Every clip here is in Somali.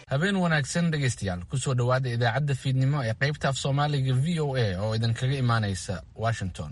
habeen wanaagsan dhegaystayaal kusoo dhowaada idaacadda fiidnimo ee qaybta af soomaaliga v o a oo idinkaga imaanaysa washington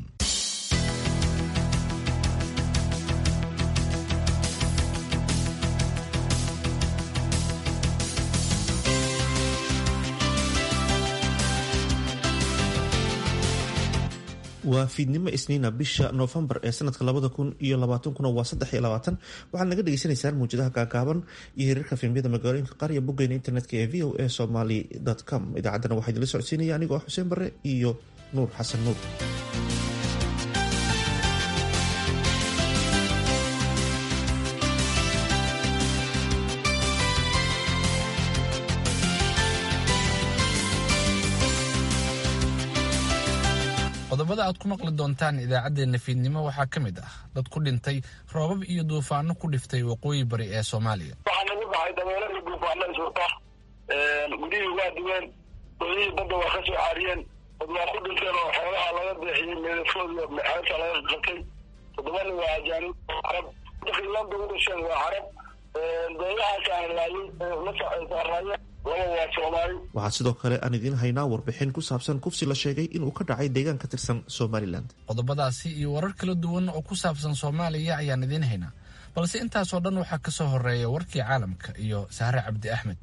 waa fiidnimo isniina bisha noofembar ee sanadka labada kun iyo labaatankuna waa saddex iyo labaatan waxaad naga dhagaysanaysaan muwjadaha gaagaaban iyo hiriirka fiilmyada magaalooyinka qaar iyo boggeena internetka ee v o a somaly com idaacaddana waxaa idinla socodsiinaya anigoo xuseen barre iyo nuur xasan nuur qodobada aad ku maqli doontaan idaacaddeenna fiidnimo waxaa ka mid ah dad ku dhintay roobab iyo duufaano ku dhiftay waqooyi bari ee soomaaliya waxaa nagu dhacay dabeelo iyo duufaano iswata gudihii waa duween doodihii badda waa ka soo caariyeen dad waa ku dhinteen oo xoolaha laga deexiyey meedadkood iyo xeebta laga qatay toddoba nin waa ajaanib carab dadkii landa u dhasheen waa carab doodahaasaan laayay la saaraayeen laba waa soomaali waxaa sidoo kale aan idiin haynaa warbixin ku saabsan kufsi la sheegay inuu ka dhacay deegaan ka tirsan somalilan qodobadaasi iyo warar kala duwan oo ku saabsan soomaaliya ayaan idiin haynaa balse intaasoo dhan waxaa ka soo horeeya warkii caalamka iyo sahre cabdi axmed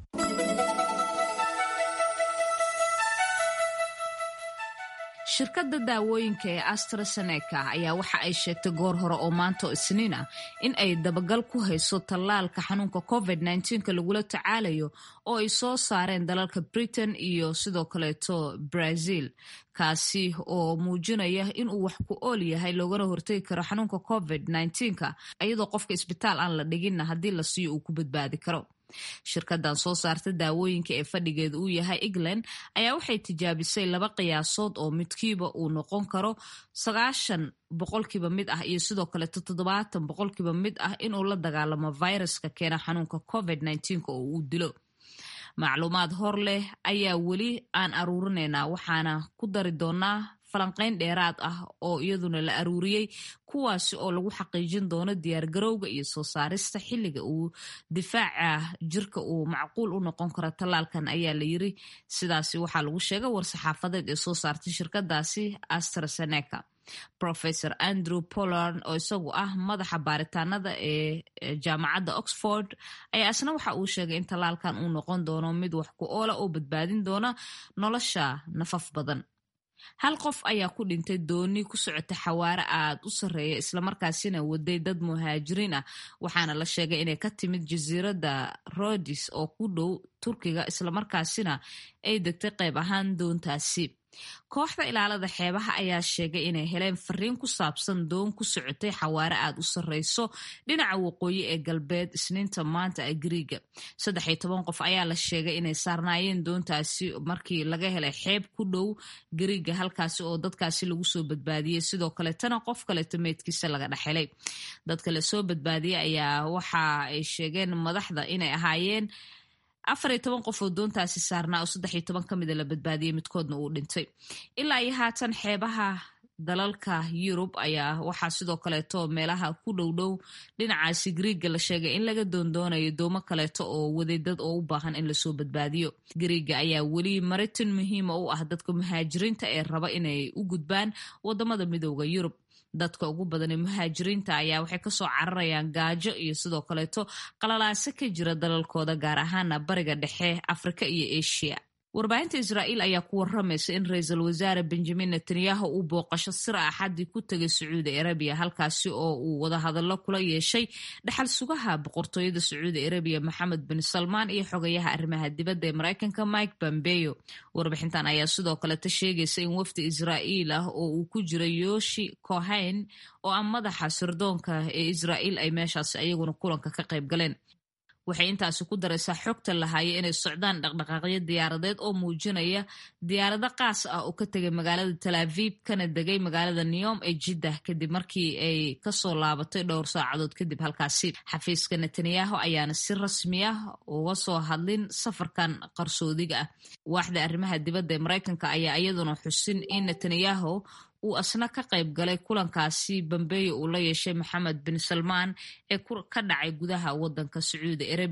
shirkadda daawooyinka ee astraseneca ayaa waxa ay sheegtay goor hore oo maanta oo isniin ah in ay dabagal ku hayso tallaalka xanuunka covid nka lagula tacaalayo oo ay soo saareen dalalka britain iyo sidoo kaleeto brazil kaasi oo muujinaya inuu wax ku ool yahay loogana hortegi karo xanuunka covid nka iyadoo qofka isbitaal aan la dhiginna haddii la siiyo uu ku badbaadi karo shirkadan soo saarta daawooyinka ee fadhigeedu uu yahay england ayaa waxay tijaabisay laba qiyaasood oo midkiiba uu noqon karo sagaashan boqolkiiba mid ah iyo sidoo kaleeto toddobaatan boqolkiiba mid ah inuu la dagaalamo viruska keena xanuunka covid oo uu dilo macluumaad hor leh ayaa weli aan aruurinaynaa waxaana ku dari doonaa falanqeyn dheeraad ah oo iyaduna la aruuriyey kuwaasi oo lagu xaqiijin doono diyaargarowga iyo soo saarista xilliga uu difaaca jirka uu macquul u noqon karo tallaalkan ayaa la yiri sidaasi waxaa lagu sheegay war-saxaafadeed ee soo saartay shirkadaasi astraseneca professor andrew pollard oo isagu ah madaxa baaritaanada ee jaamacadda oxford ayaa isna waxa uu sheegay in tallaalkan uu noqon doono mid wax ku oola oo badbaadin doona nolosha nafaf badan hal qof ayaa ku dhintay dooni ku socota xawaare aad u sarreeya islamarkaasina waday dad muhaajiriin ah waxaana la sheegay inay ka timid jasiiradda rodis oo ku dhow turkiga islamarkaasina ay degtay qayb ahaan doontaasi kooxda ilaalada xeebaha ayaa sheegay inay heleen fariin ku saabsan doon ku socotay xawaare aad u sarreyso dhinaca waqooyi ee galbeed isniinta maanta ee gariiga saddex iyo toban qof ayaa la sheegay inay saarnaayeen doontaasi markii laga helay xeeb ku dhow gariiga halkaasi oo dadkaasi lagu soo badbaadiyey sidoo kaletana qof kaleto meydkiisa laga dhexhelay dadka lasoo badbaadiyey ayaa waxa ay sheegeen madaxda inay ahaayeen afar iyo toban qof oo doontaasi saarnaa oo saddex iyo toban ka mida la badbaadiyey midkoodna uu dhintay ilaa iyo haatan xeebaha dalalka yurub ayaa waxaa sidoo kaleeto meelaha ku dhow dhow dhinacaasi griiga la sheegay in laga doondoonayo doomo kaleeto oo wadeedad oo u baahan in lasoo badbaadiyo griiga ayaa weli maritin muhiima u ah dadka muhaajiriinta ee raba inay u gudbaan wadamada midooda yurub dadka ugu badanee muhaajiriinta ayaa waxay kasoo cararayaan gaajo iyo sidoo kaleeto qalalaaso ka jira dalalkooda gaar ahaana bariga dhexe afrika iyo asia warbaahinta israa'iil ayaa ku waramaysa in ra-iisul wasaare benjamin netanyahu uu booqasho sir axadii ku tegay sacuudi arabiya halkaasi oo uu wadahadallo kula yeeshay dhaxal sugaha boqortooyada sacuudi arabiya maxamed bin salmaan iyo xogayaha arrimaha dibadda ee mareykanka mike pompeo warbixintan ayaa sidoo kaleta sheegaysa in wafdi israa'iil ah oo uu ku jira yoshi cohen oo ah madaxa sirdoonka ee israa'iil ay meeshaasi ayaguna kulanka ka qayb galeen waxay intaasi ku daraysaa xogta lahaaya inay socdaan dhaqdhaqaaqyo diyaaradeed oo muujinaya diyaarado qaas ah oo ka tegay magaalada talaavib kana degay magaalada newom ee jiddah kadib markii ay kasoo laabatay dhowr saacadood kadib halkaasi xafiiska netanyahu ayaana si rasmi ah uga soo hadlin safarkan qarsoodiga ah waaxda arrimaha dibadda ee mareykanka ayaa iyaduna xusin in netanyahu uu asna ka qayb galay kulankaasi bambeeyo uu la yeeshay maxamed bin salmaan ee ka dhacay gudaha wadanka sacuudi arabiya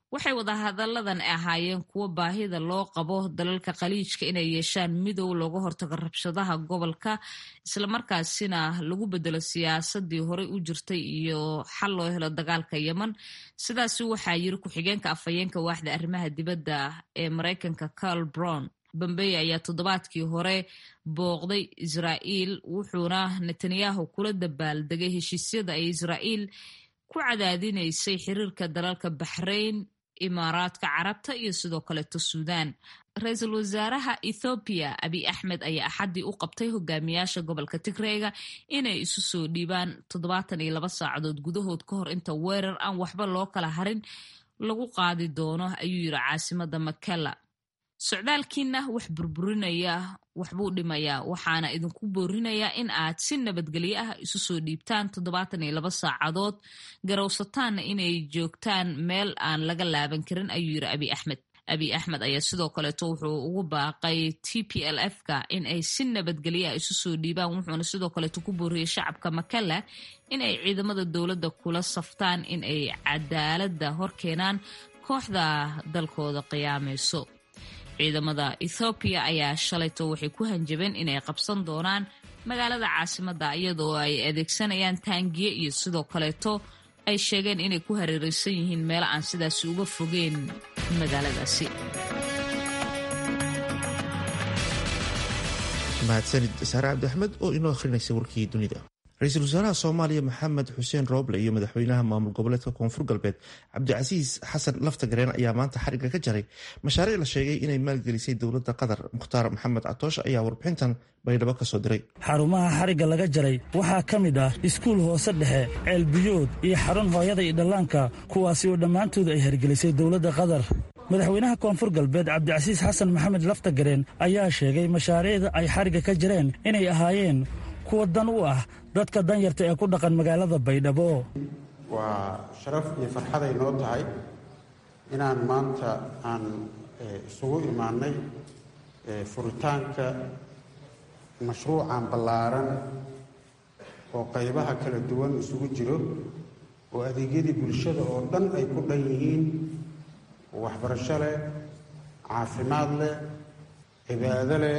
waxay wadahadalladan ahaayeen kuwo baahida loo qabo dalalka khaliijka inay yeeshaan midow looga hortago rabshadaha gobolka islamarkaasina lagu bedelo siyaasadii horey u jirtay iyo xal loo helo dagaalka yemen sidaasi waxaa yiri ku-xigeenka afhayeenka waaxda arrimaha dibadda ee maraykanka carl brown bambey ayaa toddobaadkii hore booqday israa'iil wuxuuna netanyahu kula dabaaldegay heshiisyada ay israa'iil ku cadaadinaysay xiriirka dalalka baxrayn imaaraadka carabta iyo sidoo kaleeto suudaan ra-iisul wasaaraha ethoobiya abiy axmed ayaa axaddii u qabtay hogaamiyaasha gobolka tigreyga inay isu soo dhiibaan toddobaatan iyo laba saacadood gudahood ka hor inta weerar aan waxba loo kala harin lagu qaadi doono ayuu yiri caasimada makela socdaalkiina wax burburinaya waxbuu dhimayaa waxaana idinku boorinayaa in aad si nabadgelyo ah isu soo dhiibtaan toddobaatan iyo laba saacadood garowsataanna inay joogtaan meel aan laga laaban karin ayuu yiri abiy axmed abiy axmed ayaa sidoo kaleeto wuxuu ugu baaqay t p l f ka in ay si nabadgelyo ah isu soo dhiibaan wuxuuna sidoo kaleeto ku booriyey shacabka makala in ay ciidamada dowladda kula saftaan in ay cadaaladda hor keenaan kooxda dalkooda qiyaamayso ciidamada ethoobiya ayaa shalayto waxay ku hanjabeen inay qabsan doonaan magaalada caasimadda iyadoo ay adeegsanayaan taangiye iyo sidoo kaleeto ay sheegeen inay ku hareereysan yihiin meelo aan sidaasi uga fogeen magaaladaasi mahadsanid saare cabdiaxmed oo inoo akhrinaysa warkii dunida ra-iisul wasaaraha soomaaliya maxamed xuseen rooble iyo madaxweynaha maamul goboleedka koonfur galbeed cabdicasiis xasan laftagareen ayaa maanta xariga ka jaray mashaariic la sheegay inay maalgelisay dowladda qatar mukhtaar maxamed catoosh ayaa warbixintan baydhabo ka soo diray xarumaha xarigga laga jaray waxaa ka mid ah iskuul hoose dhexe ceelbiyood iyo xarun hooyada iyo dhallaanka kuwaasi oo dhammaantood ay hergelisay dowladda qatar madaxweynaha koonfur galbeed cabdicasiis xasan maxamed laftagareen ayaa sheegay mashaariicda ay xarigga ka jareen inay ahaayeen kuwa dan u ah dadka danyarta ee ku dhaqan magaalada baydhabo waa sharaf iyo farxaday noo tahay inaan maanta aan isugu imaannay furitaanka mashruucan ballaaran oo qaybaha kala duwan isugu jiro oo adeegyadii bulshada oo dhan ay ku dhan yihiin waxbarasho leh caafimaad leh cibaado leh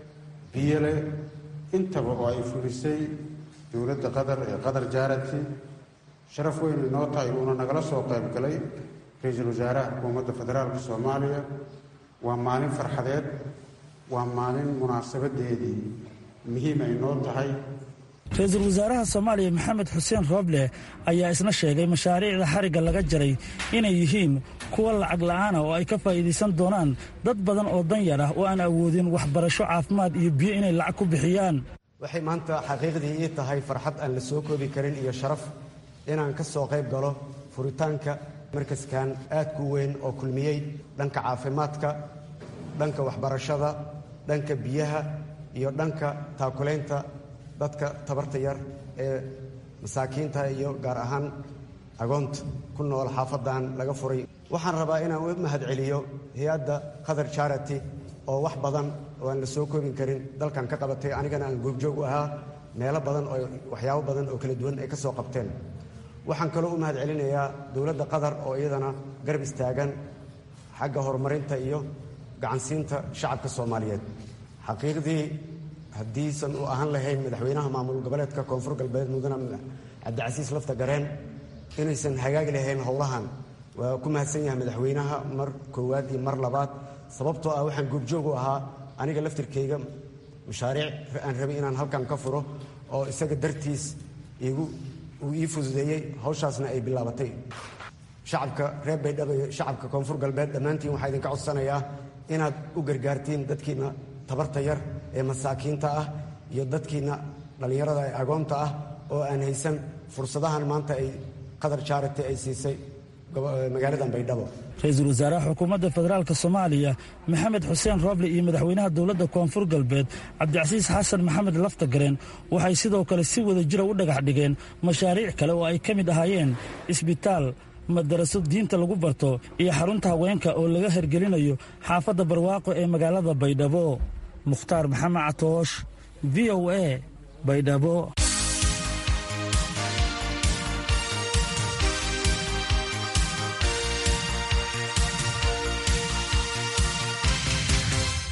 biyo leh intaba oo ay fulisay dowladda qatar ee qatar jaarati sharaf weyn inoo tahay uuna nagala soo qayb galay ra-iisul wasaaraha xukuumadda federaalka soomaaliya waa maalin farxadeed waa maalin munaasabadeedii muhiim ay noo tahay ra-iisul wasaaraha soomaaliya maxamed xuseen rooble ayaa isna sheegay mashaariicda xarigga laga jaray inay yihiin kuwa lacag la'aana oo ay ka faa'iidaysan doonaan dad badan oo danyar ah oo aan awoodin waxbarasho caafimaad iyo biyo inay lacag ku bixiyaan waxay maanta xaqiiqdii ii tahay farxad aan la soo koobi karin iyo sharaf inaan ka soo qayb galo furitaanka markaskan aadku weyn oo kulmiyey dhanka caafimaadka dhanka waxbarashada dhanka biyaha iyo dhanka taakulaynta dadka tabarta yar ee masaakiinta iyo gaar ahaan agoonta ku nool xaafadan laga furay waxaan rabaa inaan u mahad celiyo hay-adda qatar charity oo wax badan oo aan la soo koobin karin dalkan ka qabatay anigana aan goobjoog u ahaa meelo badan oo waxyaabo badan oo kala duwan ay ka soo qabteen waxaan kaloo u mahad celinayaa dowladda qatar oo iyadana garab istaagan xagga horumarinta iyo gacansiinta shacabka soomaaliyeed xaqiiqdii haddiisan u ahaan lahayn madaxweynaha maamul goboleedka koonfur galbeed mudane cabdicasiis lafta gareen inaysan hagaagi lahayn howlahan waa ku mahadsan yahay madaxweynaha mar koowaad iyo mar labaad sababtoo ah waxaan goobjoog u ahaa aniga laftirkayga mashaariic aan rabay inaan halkan ka furo oo isaga dartiis igu uu ii fududeeyey hawshaasna ay bilaabatay shacabka reer baydhabo iyo shacabka koonfur galbeed dhammaantiin waxaa idinka codsanayaa inaad u gargaartiin dadkiina tabarta yar ee masaakiinta ah iyo dadkiina dhallinyarada ee agoonta ah oo aan haysan fursadahan maanta ay qatar charity ay siisay magaaladan baydhabo ra-iisul wasaaraha xukuumadda federaalk soomaaliya maxamed xuseen rooble iyo madaxweynaha dowladda koonfur galbeed cabdicasiis xasan maxamed laftagareen waxay sidoo kale si wada jira u dhagax dhigeen mashaariic kale oo ay ka mid ahaayeen isbitaal madaraso diinta lagu barto iyo xarunta haweenka oo laga hergelinayo xaafadda barwaaqo ee magaalada baydhabo mukhtaar maxamed catoosh v o a baydhabo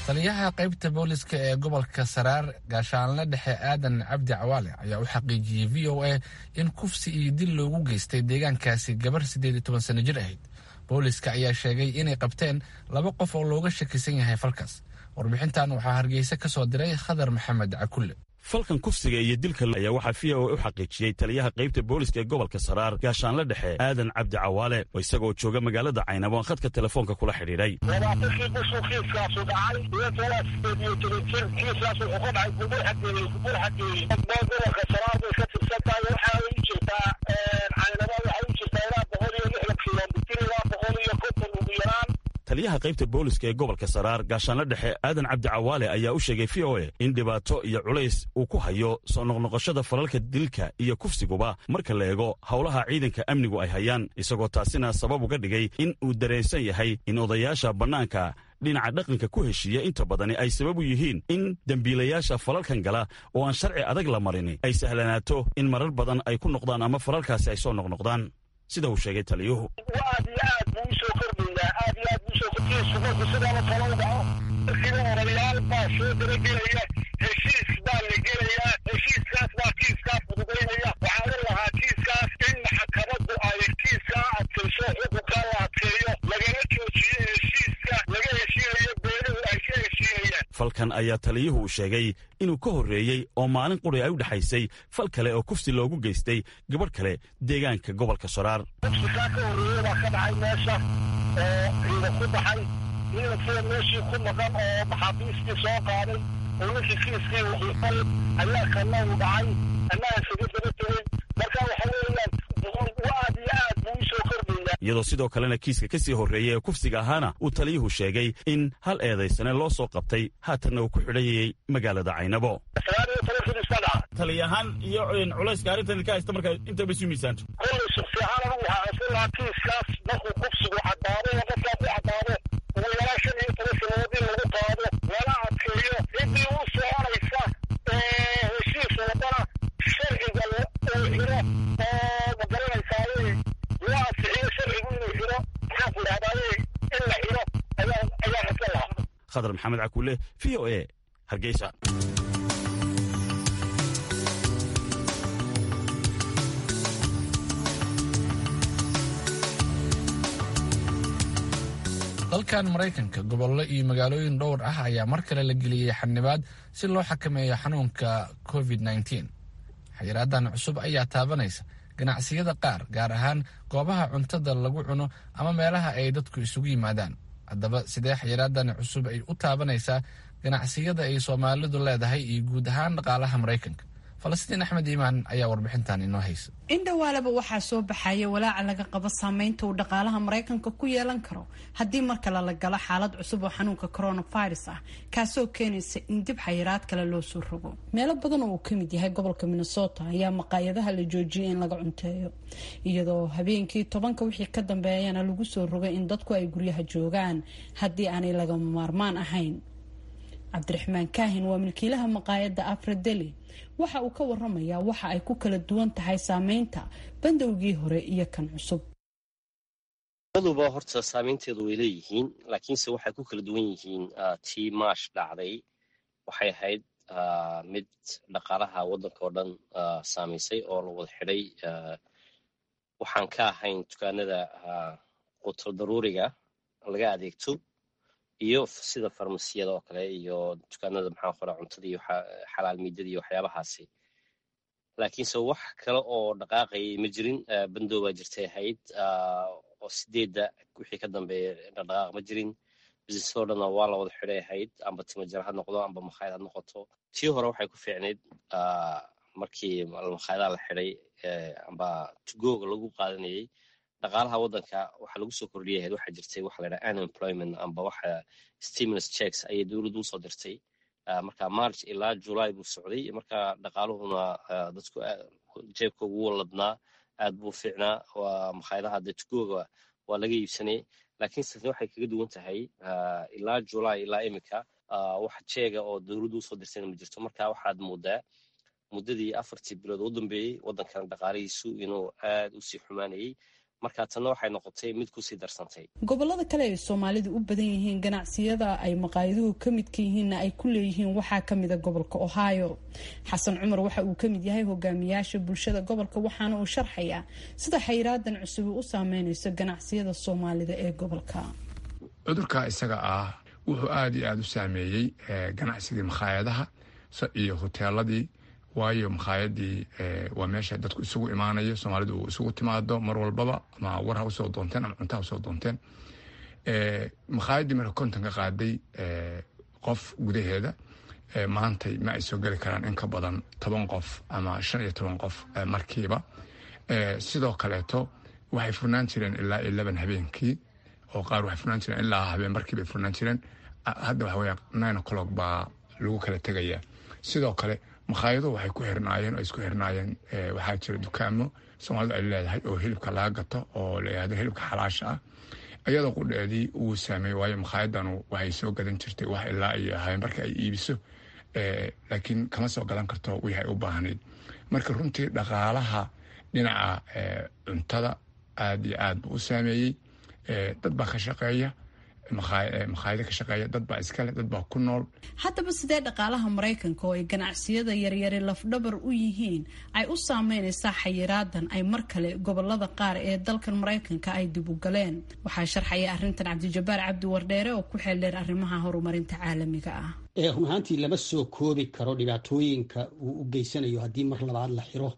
taliyaha qaybta booliska ee gobolka saraar gaashaanle dhexe aadan cabdi cawaale ayaa u xaqiijiyey v o a in kufsi iyo dil loogu geystay deegaankaasi gabar siddeed iyo toban sano jir ahayd booliska ayaa sheegay inay qabteen laba qof oo looga shakisan yahay falkaas warbixintan waxaa hargeysa ka soo diray khadar maxamed cakulle falkan kufsiga iyo dilka ayaa waxaa v o a u xaqiijiyey taliyaha qaybta booliska ee gobolka saraar gaashaanle dhexe aadan cabdi cawaale oo isagoo jooga magaalada caynabo aan khadka telefoonka kula xidhiidhay labaatankii bishuu kiiskaasu dhacay iyadoo sideed iyo toban jir kiiskaas wuxuu ka dhacay gubur xageeyey gubur xageeyey dee gobolka saraar bay ka tirsan tahay waxaa u jirtaa caynabo waxay u jirtaa ilaa boqol iyo lixdan kilomitir ilaa boqol iyo konton ugu yaraan taliyaha qaybta booliska ee gobolka saraar gaashaanle dhexe aadan cabdi cawaale ayaa u sheegay v o a in dhibaato iyo culays uu ku hayo soo noqnoqoshada falalka dilka iyo kufsiguba marka la eego howlaha ciidanka amnigu ay hayaan isagoo taasina sabab uga dhigay in uu dareensan yahay in odayaasha bannaanka dhinaca dhaqanka ku heshiiya inta badani ay sabab u yihiin in dembiilayaasha falalkan gala oo aan sharci adag la marin ay sahlanaato in marar badan ay ku noqdaan ama falalkaasi ay soo noqnoqdaan sida uu sheegay taliyuhu aad iyo aad buu usoo kordhayaa aad iyo aad buu usoo kordhaya subanku sidaala talo u dhaco markiiba odayaal baa soo dabagelaya heshiis baa la gelayaa heshiiskaas baa kiiskaas fududaynaya waxaa u lahaa kiiskaas in maxkamaddu ay kiiskaa adkayso xukunkaa la adkeeyo lagala joojiyo heshiiska laga heshiinayo beeluhu ay ka heshiinayaan falkan ayaa taliyuhu uu sheegay inuu ka horreeyey oo maalin quri ay u dhexaysay fal kale oo kufsi loogu geystay gabadh kale deegaanka gobolka soraar kufsikaa ka horreeyey baa ka dhacay meesha oo ciidan ku baxay ciidankii meeshii ku maqan oo maxaabiistii soo qaaday oo ninkii kiiskii wuxuufal ayaa kana u dhacay annaga isaga daba tegey marka waxa weeyaan aad iyo aad buu usoo kordhaya iyadoo sidoo kalena kiiska ka sii horreeyey ee kufsiga ahaana uu taliyuhu sheegay in hal eedaysane loo soo qabtay haatanna uu ku xidhayayey magaalada caynabo sagaal iyo toban kii iska dhaca taliyahaan iyo culayska arrintan ka haysta marka intaba isu miisaanto kollay shaksi ahaan anigu waxaa codsan lahaa kiiskaas markuu kufsigu caddaado oo qofkaa ku caddaado ugu yaraan shan iyo toban sannadood in lagu qaado lana adkeeyo ciddii u soconaysa heshiis wadana sharciga uu xiro oo magaranaysaayey loo ansixiyo sharcigu inuu xiro maxaan ku idhahdaayey in la xiro ayaa ayaa codsan lahaa khadar maxamed cakuule v o a hargeysa dalkan maraykanka gobollo iyo magaalooyin dhowr ah ayaa mar kale la geliyey xanibaad si loo xakameeyo xanuunka covid nteen xayiraadan cusub ayaa taabanaysa ganacsiyada qaar gaar ahaan goobaha cuntada lagu cuno ama meelaha ay dadku isugu yimaadaan haddaba sidee xayiraadan cusub ay u taabanaysaa ganacsiyada ay soomaalidu leedahay iyo guud ahaan dhaqaalaha maraykanka falastiin axmed iimaan ayaa warbixintan inoo haysa indhawaalaba waxaa soo baxaya walaaca laga qabo saameynta uu dhaqaalaha maraykanka ku yeelan karo haddii mar kale la galo xaalad cusub oo xanuunka coronavirus ah kaasoo keenaysa in dib xayiraad kale loo soo rogo meelo badan oo uu kamid yahay gobolka minnesota ayaa maqaayadaha la joojiyay in laga cunteeyo iyadoo habeenkii tobanka wixii ka dambeeyana lagu soo rogay in dadku ay guryaha joogaan haddii aanay lagama maarmaan ahayn cabdiraxmaan kaahin waa milkiilaha maqaayadda afradeli waxa uu ka waramayaa waxa ay ku kala duwan tahay saameynta bandowgii hore iyo kan cusub labaduba horta saameynteedu way leeyihiin laakiinse waxay ku kala duwan yihiin tii maash dhacday waxay ahayd mid dhaqaalaha waddanka oo dhan saamaysay oo la wada xidhay waxaan ka ahayn dukaanada qutul daruuriga laga adeegto iyo sida farmasiyada oo kale iyo dukaanada maxaa qora cuntada iyo xalaal miidada iyo waxyaabahaasi laakiinse wax kale oo dhaqaaqayay ma jirin bandow baa jirtay ahayd oo sideedda wixii ka dambeeya dhaqdhaqaaq ma jirin businessadoo dhanna waa la wada xidhay ahayd amba timajar ha noqdo amba makhaayad ha noqoto tii hore waxay ku fiicnayd markii makhaayadaha la xidhay amba tugooga lagu qaadanayay dhaqaalaha waddanka waxaa lagu soo kordhiyay ahayd waxaa jirtay waxa la yidhaha unemployment amba waxa stimulus checks ayay dowladdu usoo dirtay marka march ilaa july buu socday marka dhaqaaluhuna dadku jeebka ugu waladnaa aad buu fiicnaa waa makhaayadaha dee tugooga waa laga iibsanay laakiin sase waxay kaga duwan tahay ilaa july ilaa imika wax jeega oo dowladdu usoo dirtayna ma jirto marka waxaad moodaa muddadii afartii bilood u dambeeyey waddankan dhaqaalihiisu inuu aad u sii xumaanayay marka tanna waxay noqotay mid kusii darsantay gobolada kale ay soomaalidu u badan yihiin ganacsiyada ay maqaayaduhu ka midka yihiinna ay ku leeyihiin waxaa kamida gobolka ohio xasan cumar waxa uu kamid yahay hogaamiyaasha bulshada gobolka waxaana uu sharxayaa sida xayraadan cusubi u saameyneyso ganacsiyada soomaalida ee gobolka cudurka isaga ah wuxuu aada iyo aada u saameeyey ganacsigii makhaayadaha iyo hoteeladii waayo makhaayadii waa meesha dadku isugu imaanayo soomaalidu uu isugu timaado mar walbaba ama war ha usoo doonteen ama cunto ha usoo doonteen makhaayadii marka konton ka qaaday qof gudaheeda maantay ma ay soo geli karaan in ka badan toban qof ama shan iyo toban qof markiiba sidoo kaleeto waxay furnaan jireen ilaa iyo laban habeenkii oo qaar waxay furnaan jireen ilaa habeen markiibay furnaan jireen hadda waxa weya nine o'clock baa lagu kala tegayaa sidoo kale makhaayado waxay ku xirnaayeen oo isku xirnaayeen waxaa jira dukaamo soomaalidu ay leedahay oo hilibka laga gato oo la yihahdo hilibka xalaasha ah iyadoo qudheedii uu saameeyey waayo makhaayadanu waxay soo gadan jirtay wax ilaa iyo habeen marka ay iibiso laakiin kama soo gadan karto wixii ay u baahnayd marka runtii dhaqaalaha dhinaca cuntada aada iyo aad buu u saameeyey dad baa ka shaqeeya makhaayado ka shaqeeya dad baa iskale dad baa ku nool haddaba sidee dhaqaalaha maraykanka oo ay ganacsiyada yaryari lafdhabar u yihiin ay u saameyneysaa xayiraadan ay mar kale gobolada qaar ee dalkan maraykanka ay dib u galeen waxaa sharxaya arrintan cabdijabaar cabdi wardheere oo ku xeeldheer arrimaha horumarinta caalamiga ah run ahaantii lama soo koobi karo dhibaatooyinka uu u geysanayo haddii mar labaad la xiro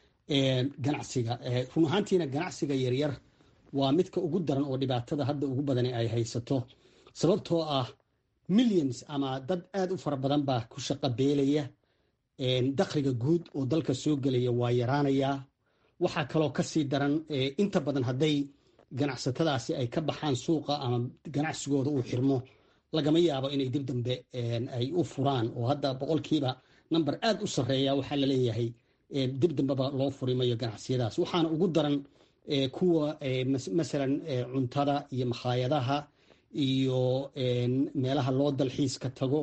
ganacsiga run ahaantiina ganacsiga yaryar waa midka ugu daran oo dhibaatada hadda ugu badani ay haysato sababtoo ah millions ama dad aada u fara badan baa ku shaqo beelaya dakhliga guud oo dalka soo gelaya waa yaraanayaa waxaa kaloo kasii daran inta badan hadday ganacsatadaasi ay ka baxaan suuqa ama ganacsigooda uu xirmo lagama yaabo inay dib dambe ay u furaan oo hadda boqolkiiba number aada u sarreeya waxaa laleeyahay dib dambeba loo furi mayo ganacsiyadaas waxaana ugu daran kuwa masalan cuntada iyo makhaayadaha iyo meelaha loo dalxiiska tago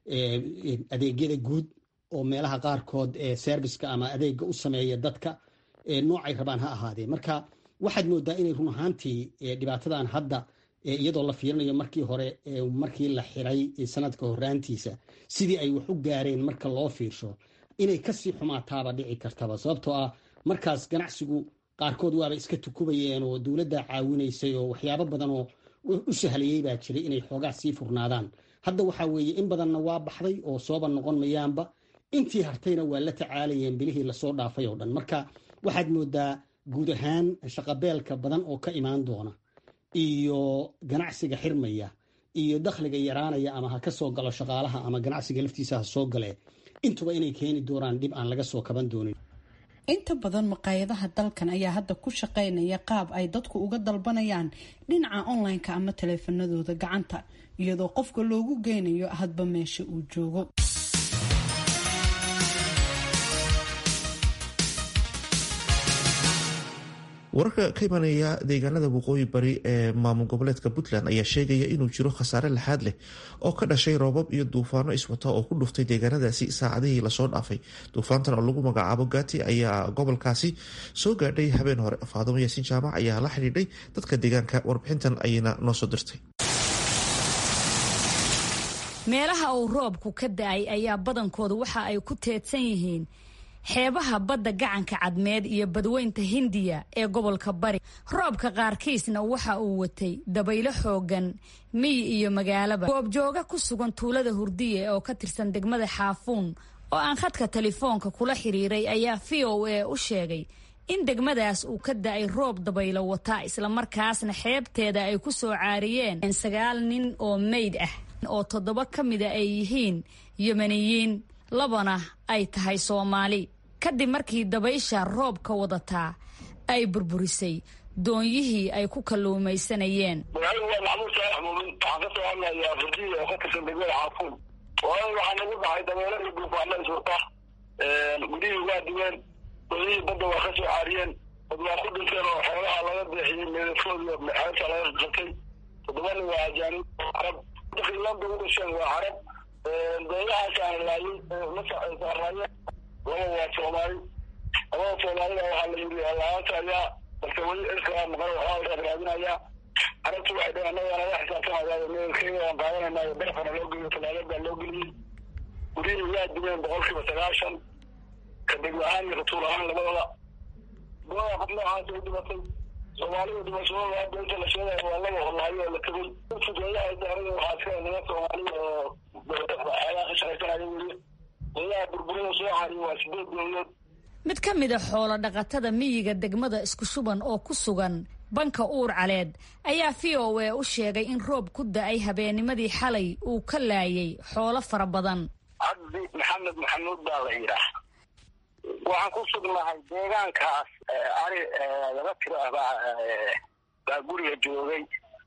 adeegyada guud oo meelaha qaarkood serviceka ama adeega u sameeya dadka noocay rabaan ha ahaadee marka waxaad moodaa inay run ahaantii dhibaatadan hadda iyadoo la fiirinayo markii hore markii la xiray sanadka horaantiisa sidii ay wax u gaareen marka loo fiirsho inay kasii xumaataaba dhici kartaba sababtoo ah markaas ganacsigu qaarkood waaba iska tukubayeen oo dowladda caawinaysay oo waxyaabo badan oo u sahlayey baa jiray inay xoogaa sii furnaadaan hadda waxaa weeye in badanna waa baxday oo sooba noqon mayaanba intii hartayna waa la tacaalayeen bilihii lasoo dhaafay oo dhan marka waxaad moodaa guud ahaan shaqabeelka badan oo ka imaan doona iyo ganacsiga xirmaya iyo dakhliga yaraanaya ama ha ka soo galo shaqaalaha ama ganacsiga laftiisa ha soo gale intuba inay keeni doonaan dhib aan laga soo kaban doonin inta badan maqaayadaha dalkan ayaa hadda ku shaqaynaya qaab ay dadku uga dalbanayaan dhinaca online-ka ama taleefanadooda gacanta iyadoo qofka loogu geynayo hadba meesha uu joogo wararka ka imanaya deegaanada waqooyi bari ee maamul goboleedka puntland ayaa sheegaya inuu jiro khasaare laxaad leh oo ka dhashay roobab iyo duufaano iswata oo ku dhuftay deegaanadaasi saacadihii lasoo dhaafay duufaantan oo lagu magacaabo gati ayaa gobolkaasi soo gaadhay habeen hore faadumo yaasiin jaamac ayaa la xidhiidhay dadka deegaanka warbixintan ayayna noo soo dirtay meelaha uu roobku ka da-ay ayaa badankooda waxa ay ku teedsan yihiin xeebaha badda gacanka cadmeed iyo badweynta hindiya ee gobolka bari roobka qaarkiisna waxa uu watay dabaylo xoogan miyi iyo magaalaba goobjooga ku sugan tuulada hurdiye oo ka tirsan degmada xaafuun oo aan khadka telefoonka kula xiriiray ayaa v o a u sheegay in degmadaas uu ka da-ay roob dabaylo wataa islamarkaasna xeebteeda ay ku soo caariyeen sagaal nin oo meyd ah oo toddoba ka mida ay yihiin yemeniyiin labana ay tahay soomaali kadib markii dabaysha roobka wadataa ay burburisay doonyihii ay ku kalluumaysanayeen magaaladu waa maxmuud saalax muumin waxaan ka soo hadlayaa furdiya oo ka tirsan degmada xaafuun waayo waxaa nagu dhacay dabeelo iyo duufaano iswata gudihii waa duween doonyihii badda waa ka soo caariyeen dad waa ku dhinteen oo xoolaha laga deexiyey meedadkooda xeebta laga qatay toddobana waa ajaanib carab dadkii landa u dhasheen waa carab dooyahaasaan laayay la saaraayeen laba waa soomaali labada soomaalida waxaa la yidhi laanta ayaa balse weli ilkaa maqan waxaa la raadinayaa arrintu waxay dhaheen annaga naga xisaabtamaya meelkeyga waan qaadanaynayo beefana loo geliyo talaagad baa loo geliyey gurihii waa dumeen boqolkiiba sagaashan kadib ahaan iyo ratuul ahaan labadaba gooda qof noocaas u dhimatay soomaalida dhimashadooda hadda inta la sheegayo waa laga horlaayo oo la tegey fudeeyaha daarada waxaa iska niman soomaalida oo xeelaha ka shaqaysanaya weli goodaha burburida soo cariyo waa sideed dowladood mid ka mid a xoolo dhaqatada miyiga degmada isku shuban oo ku sugan banka uur caleed ayaa v o a u sheegay in roob ku da-ay habeennimadii xalay uu ka laayay xoolo fara badan cabdi maxamed maxamuud baa la yidhaah waxaan ku sugnahay deegaankaas ari laba tiro ah baa baa guriga joogay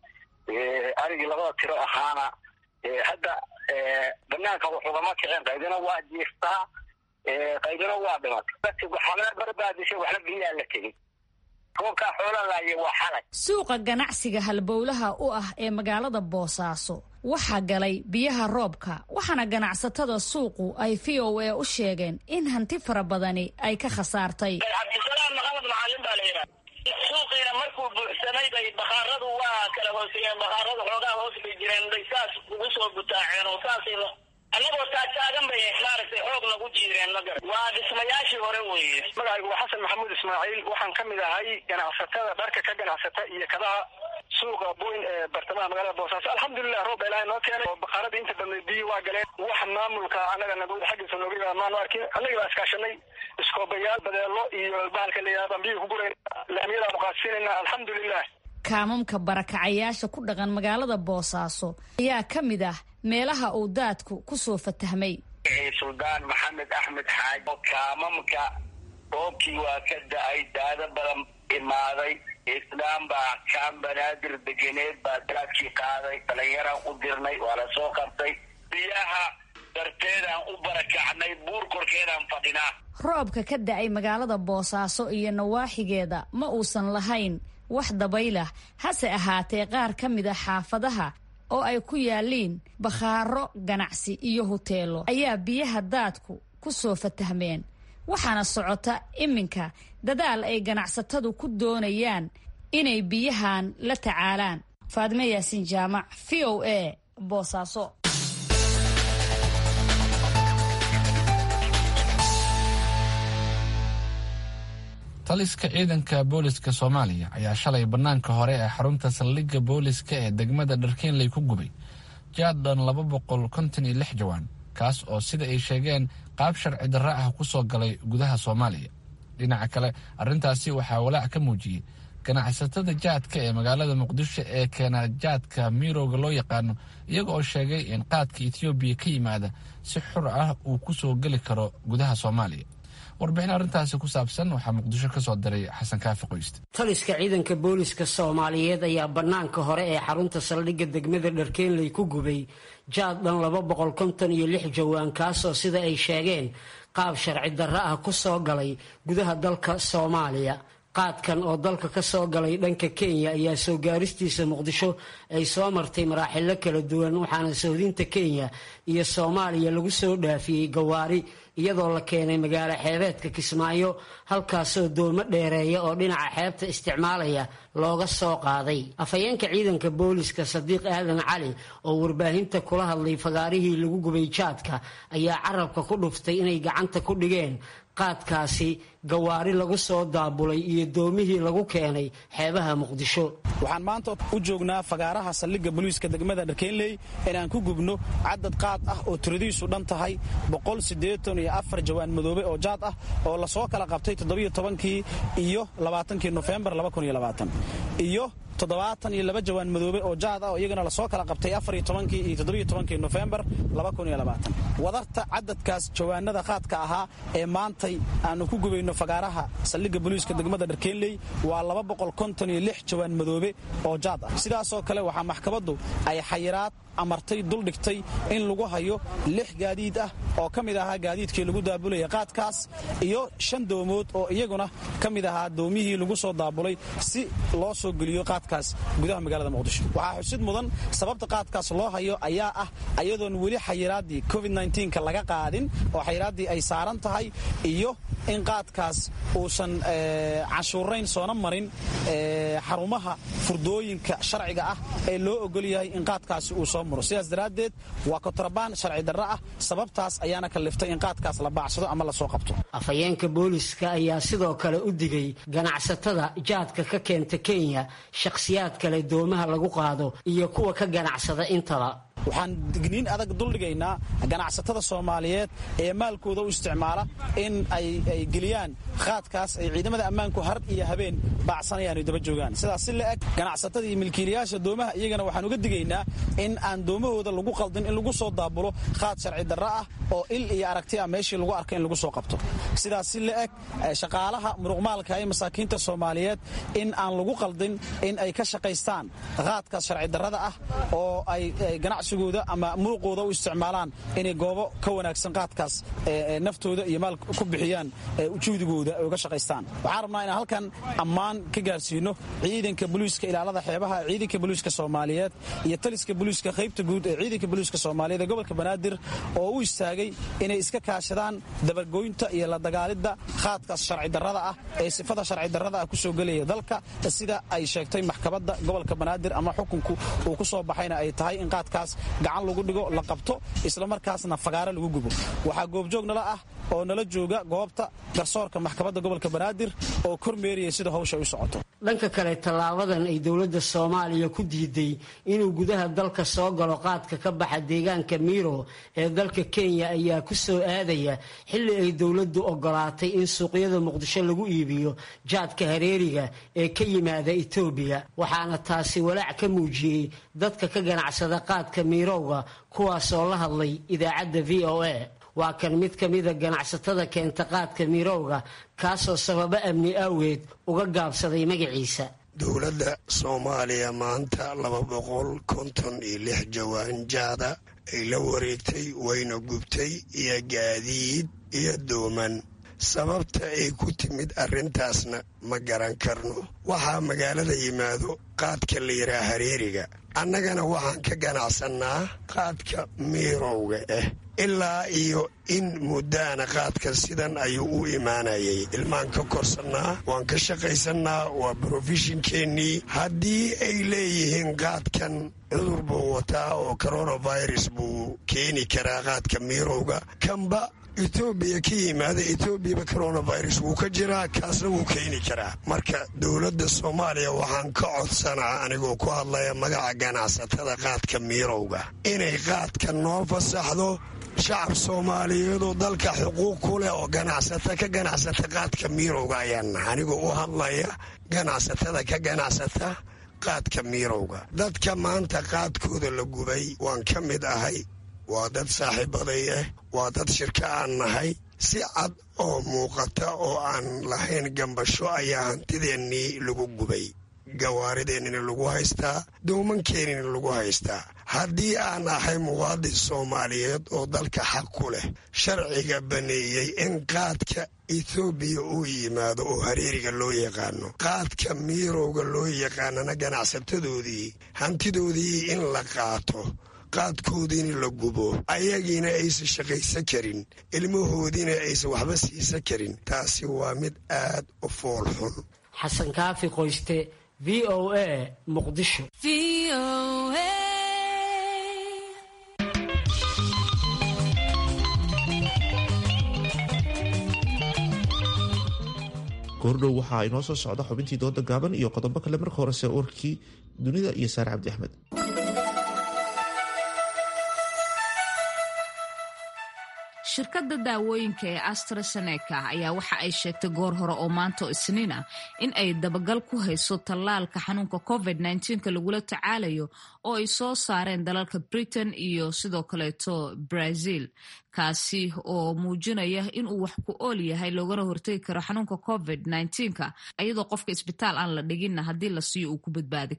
arigii labada tiro ahaana hadda banaanka waxugama kicin qaydina waa jiiftaa qaydina waa dhimatay waxna barbaadishay waxna biyaa la tegey roobkaa xoola laaya waa xalay suuqa ganacsiga halbowlaha u ah ee magaalada boosaaso waxaa galay biyaha roobka waxaana ganacsatada suuqu ay v o a u sheegeen in hanti fara badani ay ka khasaartay cabdisalaam maxamed macalin baa la yidhaha suuqiina markuu buuxsamay bay bakhaaradu waa kala hooseeyeen bakhaaradu xoogaa hoos bay jireen bay saas ugu soo butaaceen oo saasay annagoo taagtaagan bay maaragtay xoog nagu jiireen magar waa dhismayaashii hore weeye magacaygu waa xasan maxamuud ismaaciil waxaan ka mid ahay ganacsatada dharka ka ganacsata iyo kadaha suuqa boyn ee bartamaha magaalada boosaaso alxamdulilah roob ilaahay noo keenay oo bakaaradii inta badneed biyi waa galeen wax maamulka annaga nagooda xaggiisa nooga maanu arkin annagii baa iskaashanay iskoobayaal badeelo iyo bahalka layihahda baan biyi ku gurayn laamiyadaanu qaadsiinayna alxamdulilah kaamamka barakacayaasha ku dhaqan magaalada boosaaso ayaa ka mid ah meelaha uu daadku ku soo fatahmay suldaan maxamed axmed xaaji oo kaamamka roobkii waa ka da-ay daado badan imaaday islaam baa kaan banaadir degeneed baa daadkii qaaday dhalinyaraan u dirnay waa la soo qabtay biyaha darteedaan u barakacnay buur korkeedaan fadhinaa roobka ka da-ay magaalada boosaaso iyo nawaaxigeeda ma uusan lahayn wax dabaylah hase ahaatee qaar ka mid a xaafadaha oo ay ku yaalliin bakhaaro ganacsi iyo huteelo ayaa biyaha daadku ku soo fatahmeen waxaana socota iminka dadaal ay ganacsatadu ku doonayaan inay biyahan la tacaalaan faadime yaasiin jaamac v o a boosaaso taliska ciidanka booliska soomaaliya ayaa shalay bannaanka hore ee xarunta saldhigga booliska ee degmada dharkeenley ku gubay jaadhan laba boqol konton iyo lix jawaan kaas oo sida ay sheegeen qaab sharci darro ah ku soo galay gudaha soomaaliya dhinaca kale arrintaasi waxaa walaac ka muujiyey ganacsatada jaadka ee magaalada muqdisho ee keena jaadka miirowga loo yaqaano iyaga oo sheegay in qaadka etoobiya ka yimaada si xur ah uu ku soo geli karo gudaha soomaaliya warbixin arrintaasi ku saabsan waxaa muqdisho ka soo diray xasan kaafi qoyste taliska ciidanka booliska soomaaliyeed ayaa bannaanka hore ee xarunta saldhigga degmada dharkeenley ku gubay jaad dhan laba boqol konton iyo lix jawaan kaasoo sida ay sheegeen qaab sharci darro ah ku soo galay gudaha dalka soomaaliya qaadkan oo dalka ka soo galay dhanka kenya ayaa soo gaaristiisa muqdisho ay soo martay maraaxilo kala duwan waxaana sohdinta kenya iyo soomaaliya lagu soo dhaafiyey gawaari iyadoo la keenay magaalo xeebeedka kismaayo halkaasoo doomo dheereeya oo dhinaca xeebta isticmaalaya looga soo qaaday afhayeenka ciidanka booliska sadiiq aadan cali oo warbaahinta kula hadlay fagaarihii lagu gubay jaadka ayaa carabka ku dhuftay inay gacanta ku dhigeen qaadkaasi gawaari lagu soo daabulay iyo doomihii lagu keenay xeebaha muqdisho waxaan maanta u joognaa fagaaraha saldhigga boliiska degmada dharkeenley inaan ku gubno cadad qaad ah oo tiradiisu dhan tahay boqol siddeetan iyo afar jawaan madoobe oo jaad ah oo lasoo kala qabtay toddobiyo tobankii iyo labaatankii nofembar laba kun iyo labaatan iyo toddobaatan iyo laba jawaan madoobe oo jaad ah oo iyagana lasoo kala qabtay afar iyo tobankii iyo toddobiyo tobankii nofembar laba kun iyo labaatan wadarta cadadkaas jawaanada qaadka ahaa ee maantay aanu ku gubayno fagaaraha saldhigga boliiska degmada dharkeenley waa laba boqol konton iyo lix jawaan madoobe oo jaad ah sidaasoo kale waxaa maxkamaddu ay xayiraad amartay duldhigtay in lagu hayo lix gaadiid ah oo ka mid ahaa gaadiidkii lagu daabulaya qaadkaas iyo shan doomood oo iyaguna ka mid ahaa doomihii lagu soo daabulay si loo soo geliyo qaadka qaadkaas gudaha magaalada muqdisho waxaa xusid mudan sababta qaadkaas loo hayo ayaa ah ayadoon weli xayiraaddii covid nka laga qaadin oo xayiraaddii ay saaran tahay iyo in qaadkaas uusan canshuurayn soona marin xarumaha furdooyinka sharciga ah ee loo ogol yahay in qaadkaasi uu soo maro sidaas daraaddeed waa kotrabaan sharci darro ah sababtaas ayaana kalliftay in qaadkaas la baacsado ama lasoo qabto afhayeenka booliska ayaa sidoo kale u digay ganacsatada jaadka ka keenta kenya shakhsiyaad kale doomaha lagu qaado iyo kuwa ka ganacsada intaba waxaan digniin adag duldhigaynaa ganacsatada soomaaliyeed ee maalkooda u isticmaala in ay geliyaan qaadkaas ay ciidamada ammaanku har iyo habeen baacsanayaan ay daba joogaan sidaas si la eg ganacsatada iyo milkiilayaasha doomaha iyagana waxaan uga digaynaa in aan doomahooda lagu qaldin in lagu soo daabulo qaad sharci darro ah oo il iyo aragti ah meeshii lagu arka in lagu soo qabto sidaas si la eg shaqaalaha muruqmaalka ee masaakiinta soomaaliyeed in aan lagu qaldin in ay ka shaqaystaan qaadkaas sharci darrada ah oo ay ganacsi ama muruqooda u isticmaalaan inay goobo ka wanaagsan qaadkaas naftooda iyo maal ku bixiyaan juhdigooda ay uga shaqaystaan waxaan rabnaa inaan halkan ammaan ka gaarsiino ciidanka boliiska ilaalada xeebaha ciidanka boliiska soomaaliyeed iyo taliska boliiska qaybta guud ee ciidanka boliiska soomaaliyeed ee gobolka banaadir oo u istaagay inay iska kaashadaan dabagoynta iyo la dagaalidda qaadkaas sharci darrada ah ee sifada sharci darrada ah kusoo gelaya dalka sida ay sheegtay maxkamadda gobolka banaadir ama xukunku uu ku soo baxayna ay tahay in qaadkaas gacan lagu dhigo la qabto islamarkaasna fagaaro lagu gubo waxaa goobjoog nala ah oo nala jooga goobta garsoorka maxkamadda gobolka banaadir oo kormeeriyay sida hawsha u socoto dhanka kale tallaabadan ay dowladda soomaaliya ku diiday inuu gudaha dalka soo galo qaadka ka baxa deegaanka miiro ee dalka kenya ayaa ku soo aadaya xilli ay dowladdu ogolaatay in suuqyada muqdisho lagu iibiyo jaadka hareeriga ee ka yimaada etoobiya waxaana taasi walaac ka muujiyey dadka ka ganacsada qaadka miirowga kuwaasoo la hadlay idaacadda v o a waa kan mid ka mida ganacsatada keenta qaadka miirowga kaasoo sababo amni aaweed uga gaabsaday magaciisa dowladda soomaaliya maanta laba boqol konton iyo lix jawaan jaada ay la wareegtay wayna gubtay iyo gaadiid iyo dooman sababta ay ku timid arrintaasna ma garan karno waxaa magaalada yimaado qaadka la yidhaha hareeriga annagana waxaan ka ganacsannaa qaadka miirowga ah ilaa iyo in muddaana qaadka sidan ayuu u imaanayay ilmaan ka korsannaa waan ka shaqaysannaa waa brofeshinkeennii haddii ay leeyihiin qaadkan cudur buu wataa oo coronavirus buu keeni karaa qaadka miirowga kanba etoobiya ka yimaada etoobiyaba coronavirus wuu ka jiraa kaasna wuu keeni karaa marka dowladda soomaaliya waxaan ka codsanaa anigoo ku hadlaya magaca ganacsatada qaadka miirowga inay qaadka noo fasaxdo shacab soomaaliyeedoo dalka xuquuq ku leh oo ganacsata ka ganacsata qaadka miirowga ayaan anigoo u hadlaya ganacsatada ka ganacsata qaadka miirowga dadka maanta qaadkooda la gubay waan ka mid ahay waa dad saaxiibaday ah waa dad shirka aan nahay si cad oo muuqata oo aan lahayn gambasho ayaa hantideennii lagu gubay gawaarideennina lagu haystaa dowmankeenina lagu haystaa haddii aan ahay muwaadin soomaaliyeed oo dalka xaq ku leh sharciga baneeyey in qaadka etoobiya uu yimaado oo hareeriga loo yaqaano qaadka miirowga loo yaqaanana ganacsatadoodii hantidoodii in la qaato qaadkoodiina la gubo ayagiina aysan shaqaysan karin ilmahoodiina aysan waxba siisan karin taasi waa mid aad u fool xun xasan kaafi qoyste v o a muqdisho goordhow waxaa inoo soo socda xubintii dooda gaaban iyo qodobo kale marka horese warkii dunida iyo saare cabdi axmed shirkadda daawooyinka ee astraseneca ayaa waxa ay sheegtay goor hore oo maanta oo isniin ah in ay dabagal ku hayso tallaalka xanuunka covid nka lagula tacaalayo oo ay soo saareen dalalka britain iyo sidoo kaleeto brazil kaasi oo muujinaya inuu wax ku ool yahay loogana hortegi karo xanuunka covid nka iyadoo qofka isbitaal aan la dhiginna haddii la siiyo uu ku badbaadi karo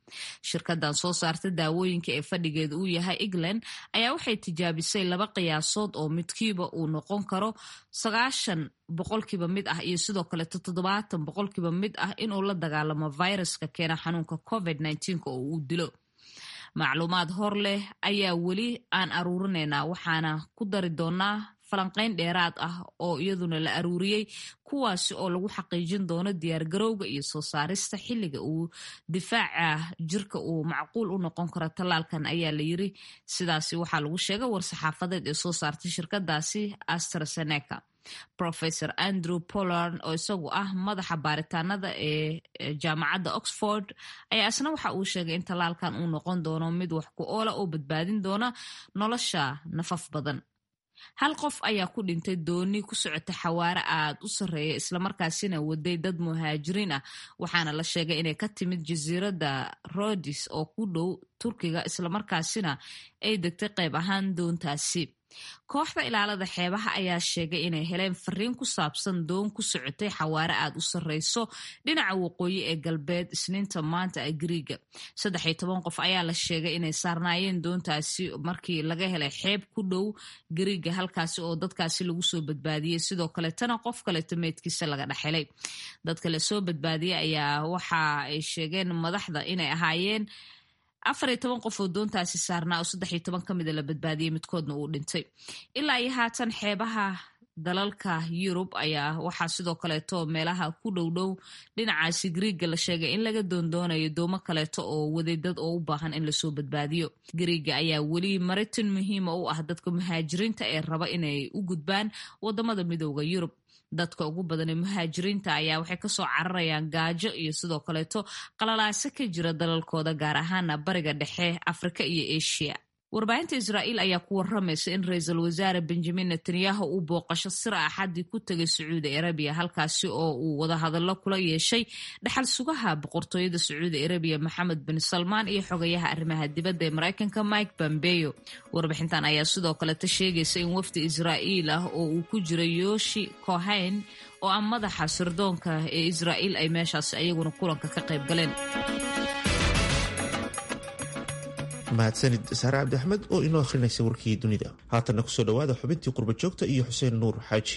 shirkadan soo saarta daawooyinka ee fadhigeeda uu yahay england ayaa waxay tijaabisay laba qiyaasood oo midkiiba uu noqon karo sagaashan boqolkiiba mid ah iyo sidoo kaleeto toddobaatan boqolkiiba mid ah inuu la dagaalamo viruska keena xanuunka covid oo uu dilo macluumaad hor leh ayaa weli aan aruurinaynaa waxaana ku dari doonaa falanqayn dheeraad ah oo iyaduna la aruuriyey kuwaasi oo lagu xaqiijin doono diyaargarowga iyo soo saarista xilliga uu difaaca jirka uu macquul u noqon karo tallaalkan ayaa la yiri sidaasi waxaa lagu sheegay war-saxaafadeed ee soo saartay shirkadaasi astraseneca professor andrew pollard oo isagu ah madaxa baaritaanada ee jaamacadda oxford ayaa isna waxa uu sheegay in tallaalkan uu noqon doono mid wax ku oola oo badbaadin doona nolosha nafaf badan hal qof ayaa ku dhintay dooni ku socota xawaare aad u sarreeya islamarkaasina waday dad muhaajiriin ah waxaana la sheegay inay ka timid jasiiradda rodis oo ku dhow turkiga islamarkaasina ay degtay qayb ahaan doontaasi kooxda ilaalada xeebaha ayaa sheegay inay heleen fariin ku saabsan doon ku socotay xawaare aad u sarreyso dhinaca waqooyi ee galbeed isniinta maanta ee gariiga saddex iyo toban qof ayaa la sheegay inay saarnaayeen doontaasi markii laga helay xeeb ku dhow gariiga halkaasi oo dadkaasi lagu soo badbaadiyey sidoo kaletana qof kaleto meydkiisa laga dhexhelay dadka lasoo badbaadiyey ayaa waxa ay sheegeen madaxda inay ahaayeen afar iyo toban qof oo doontaasi saarnaa oo saddex iyo toban ka mida la badbaadiyey midkoodna uu dhintay ilaa iyo haatan xeebaha dalalka yurub ayaa waxaa sidoo kaleeto meelaha ku dhowdhow dhinacaasi griiga la sheegay in laga doondoonayo doomo kaleeto oo waday dad oo u baahan in lasoo badbaadiyo griiga ayaa weli maritin muhiima u ah dadka muhaajiriinta ee raba inay u gudbaan wadamada midooda yurub dadka ugu badan ee muhaajiriinta ayaa waxay kasoo cararayaan gaajo iyo sidoo kaleeto qalalaaso ka jira dalalkooda gaar ahaana bariga dhexe afrika iyo asia warbaahinta israa'iil ayaa ku waramaysa in ra-iisul wasaare benjamin netanyahu uu booqasho sir axadii ku tegay sacuudi arabiya halkaasi oo uu wadahadallo kula yeeshay dhaxal sugaha boqortooyada sacuudi arabiya maxamed bin salmaan iyo xogayaha arrimaha dibadda ee maraykanka mike bambeyo warbixintan ayaa sidoo kaleta sheegaysa in wafdi israa'iil ah oo uu ku jira yoshi kohayn oo ah madaxa sirdoonka ee israa'iil ay meeshaasi ayaguna kulanka ka qayb galeen mahadsanid saare cabdi axmed oo inoo akhrinaysa warkii dunida haatanna kusoo dhowaada xubintii qurba joogta iyo xuseen nuur xaaji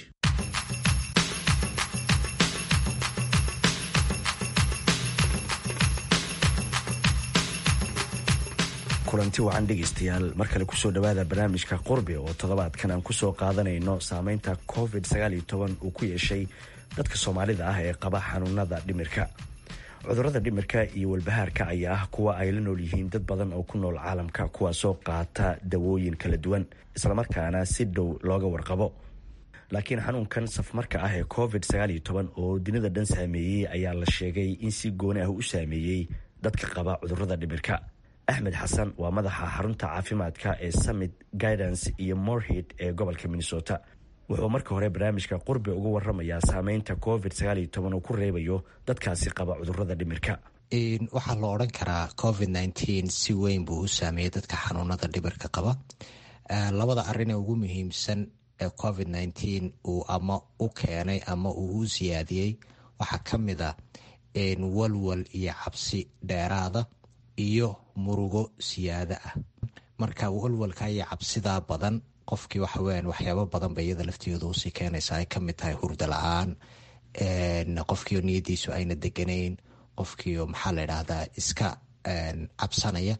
kulanti wacan dhegaystayaal mar kale kusoo dhowaada barnaamijka qurbi oo toddobaadkan aan kusoo qaadanayno saameynta covid uu ku yeeshay dadka soomaalida ah ee qaba xanuunada dhimirka cudurada dhimirka iyo walbahaarka ayaa ah kuwa ay la nool yihiin dad badan oo ku nool caalamka kuwaasoo qaata dawooyin kala duwan islamarkaana si dhow looga warqabo laakiin xanuunkan safmarka ah ee covid oo dunida dhan saameeyey ayaa la sheegay in si gooni ah u saameeyey dadka qaba cudurada dhimirka axmed xasan waa madaxa xarunta caafimaadka ee summit guidance iyo morhid ee gobolka minnesota wuxuu marka hore barnaamijka qurbi uga waramayaa saameynta covid uu ku reebayo dadkaasi qaba cudurada dhimirka waxaa la odhan karaa covid si weyn buu u saameeyey dadka xanuunada dhimirka qaba labada arin ee ugu muhiimsan ee covid uu ama u keenay ama uu u siyaadiyey waxaa ka mid a walwal iyo cabsi dheeraada iyo murugo siyaada ah marka walwalka iyo cabsidaa badan qofkii waxaweyan waxyaabo badan ba iyada laftigeedu usii keenaysa ay kamid tahay hurda la-aan qofkiio niyadiisu ayna deganayn qofkiio maxaa la idhahdaa iska cabsanaya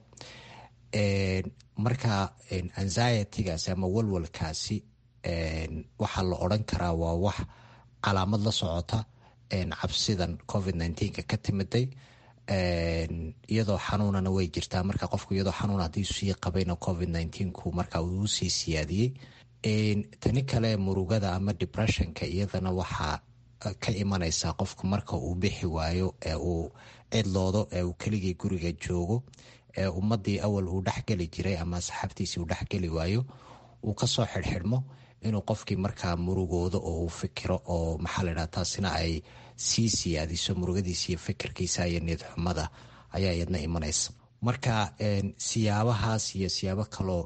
marka anxietigaasi ama walwalkaasi waxaa la odran karaa waa wax calaamad la socota cabsidan covid nka ka timiday iyadoo xanuunana way jirtaa marka qofku iyadoo xanuun haddii sii qabayna covid ku marka uu sii siyaadiyey tani kale murugada ama depressionka iyadana waxaa ka imanaysaa qofku marka uu bixi waayo ee uu cidloodo ee uu keligii guriga joogo ee ummadii awal uu dhexgeli jiray ama asxaabtiisii uu dhexgeli waayo uu kasoo xidhxidhmo inuu qofkii markaa murugoodo oo uu fikiro oo maxaa la ydhaha taasina ay sii siyaadiso murugadiisa iyo fikirkiisa iyo niyad xumada ayaa iyadna imanaysa marka siyaabahaas iyo siyaabo kaloo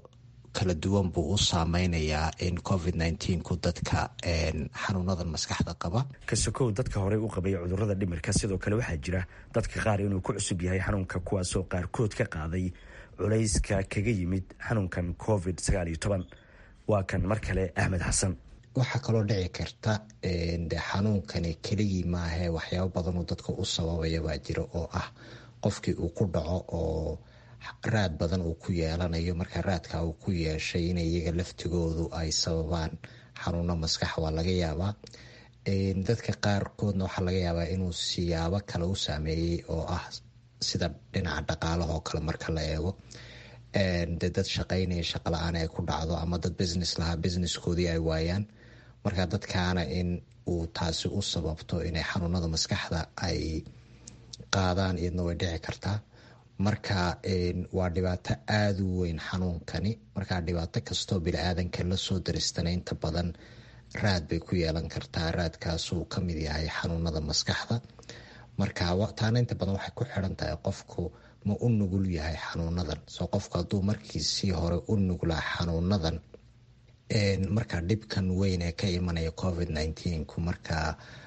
kala duwan buu u saameynayaa in covid ku dadka xanuunadan maskaxda qaba kasokow dadka horey u qabay cudurada dhimirka sidoo kale waxaa jira dadka qaar inuu ku cusub yahay xanuunka kuwaasoo qaarkood ka qaaday culayska kaga yimid xanuunkan covid waa kan mar kale axmed xasan waxaa kaloo dhici karta de xanuunkani keligii maahe waxyaabo badanoo dadka u sababaya baa jira oo ah qofkii uu ku dhaco oo raad badan uu ku yeelanayo marka raadka uu ku yeeshay in iyaga laftigoodu ay sababaan xanuuno maskax waa laga yaabaa dadka qaarkoodna waxaa laga yaabaa inuu siyaabo kale u saameeyey oo ah sida dhinaca dhaqaalaha oo kale marka la eego de dad shaqaynaya shaqa la-aan ay ku dhacdo ama dad business lahaa businesskoodii ay waayaan marka dadkaana in uu taasi u sababto inay xanuunada maskaxda ay qaadaan iyadna way dhici kartaa marka waa dhibaato aada u weyn xanuunkani marka dhibaato kastoo bini-aadanka lasoo daristana inta badan raad bay ku yeelan kartaa raadkaasuu ka mid yahay xanuunada maskaxda marka taana inta badan waxay ku xiran tahay qofku ma u nugul yahay xanuunadan soo qofku hadduu markiisii hore u nuglaa xanuunadan marka dhibkan weyn ee ka imanaya covid ku markaa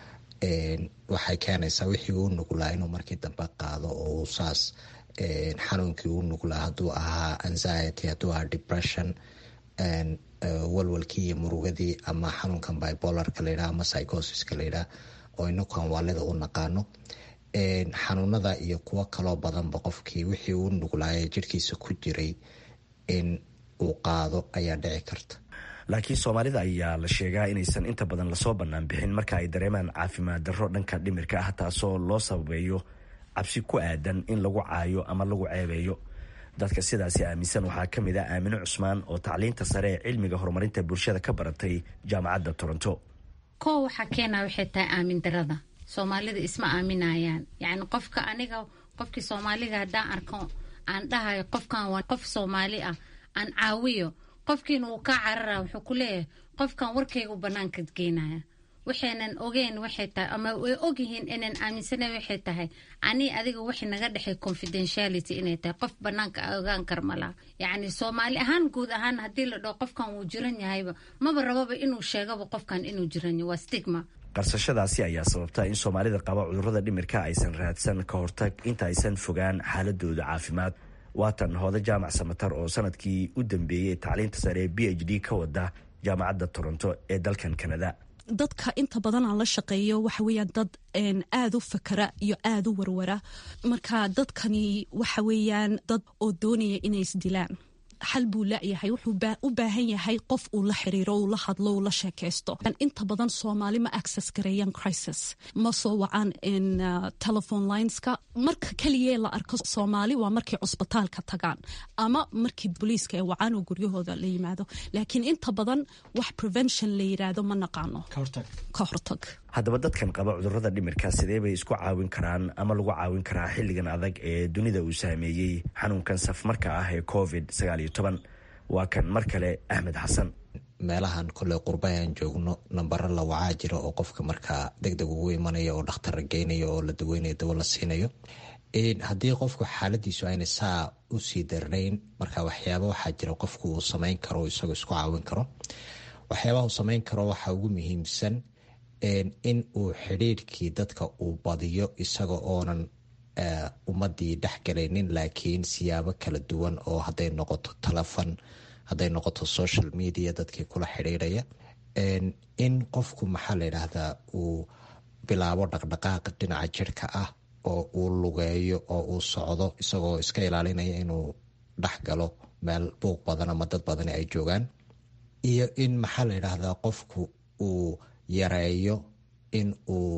waxay keenaysaa wixii uu nuglaa inuu markii dambe qaado oo uu saas xanuunkii u nuglaa hadduu ahaa anxiety hadduu ahaa depression walwalkii iyo murugadii ama xanuunkan bibolarka layidhaha ama psychosiska layidhaha oo inakuan waalida u naqaano xanuunada iyo kuwo kaloo badanba qofkii wixii uu nuglaaya jirhkiisa ku jiray in uu qaado ayaa dhici karta laakiin soomaalida ayaa la sheegaa inaysan inta badan lasoo bannaan bixin marka ay dareemaan caafimaad darro dhanka dhimirka ah taasoo loo sababeeyo cabsi ku aadan in lagu caayo ama lagu ceebeeyo dadka sidaasi aaminsan waxaa ka mid ah aamino cusmaan oo tacliinta sare ee cilmiga horumarinta bulshada ka baratay jaamacadda toronto koo waxaa keenaa waxay tahay aamin darada soomaalida isma aaminayaan yacni qofka aniga qofkii soomaaliga haddaan arko aan dhahayo qofkan waa qof soomaali ah aan caawiyo qofkiina uu kaa carara wuxuu ku leeyahay qofkan warkaygu banaanka geynaya waxaynan ogeyn waxay tahay ama way ogyihiin inaan aaminsanayn waxay tahay ani adiga waxay naga dhexay confidentiality inay tahay qof banaanka ogaan kar malaha yacni soomaali ahaan guud ahaan haddii la dhaho qofkan wuu jiran yahayba maba rababa inuu sheegaba qofkan inuu jiran yahay waa stigma qarsashadaasi ayaa sababta in soomaalida qaba cudurrada dhimirka aysan raadsan ka hortag inta aysan fogaan xaaladooda caafimaad waatan hooda jaamac samatar oo sanadkii u dambeeyey tacliinta sare ee b h d ka wada jaamacadda toronto ee dalkan kanada dadka inta badan aan la shaqeeyo waxa weeyaan dad aada u fakara iyo aada u warwara marka dadkani waxa weeyaan dad oo doonaya inay isdilaan xal buu laayahay wuxuu u baahan yahay qof uu la xiriiro uu la hadlo uu la sheekaysto inta badan soomaali ma access gareeyaan crisis ma soo wacaan telephone lineska marka keliya la arko soomaali waa markay cusbitaalka tagaan ama markii booliiska ay wacaan oo guryahooda la yimaado laakiin inta badan wax prevention la yiraahdo ma naqaano ka hortag haddaba dadkan qaba cudurrada dhimirka sidee bay isku caawin karaan ama lagu caawin karaa xilligan adag ee dunida uu saameeyey xanuunkan safmarka ah ee covid waa kan mar kale axmed xasan meelahan koley qurbayaan joogno nambaro la wacaa jira oo qofka markaa deg deg ugu imanaya oo dhakhtar geynayo oo la daweynayo dawo la siinayo haddii qofku xaaladiisu ayna saa usii darnayn marka waxyaaba waxaa jira qofku uu samayn karo isagoo isku caawin karo waxyaabaha uu samayn karo waxaa ugu muhiimsan in uu xidhiirkii dadka uu badiyo isaga oonan ummadii dhexgalaynin laakiin siyaabo kala duwan oo hadday noqoto telefon hadday noqoto social media dadkii kula xidhiiraya in qofku maxaa la yidhaahdaa uu bilaabo dhaqdhaqaaq dhinaca jirhka ah oo uu lugeeyo oo uu socdo isagoo iska ilaalinaya inuu dhex galo meel buuq badan ama dad badani ay joogaan iyo in maxaa la yidhaahdaa qofku uu yareeyo in uu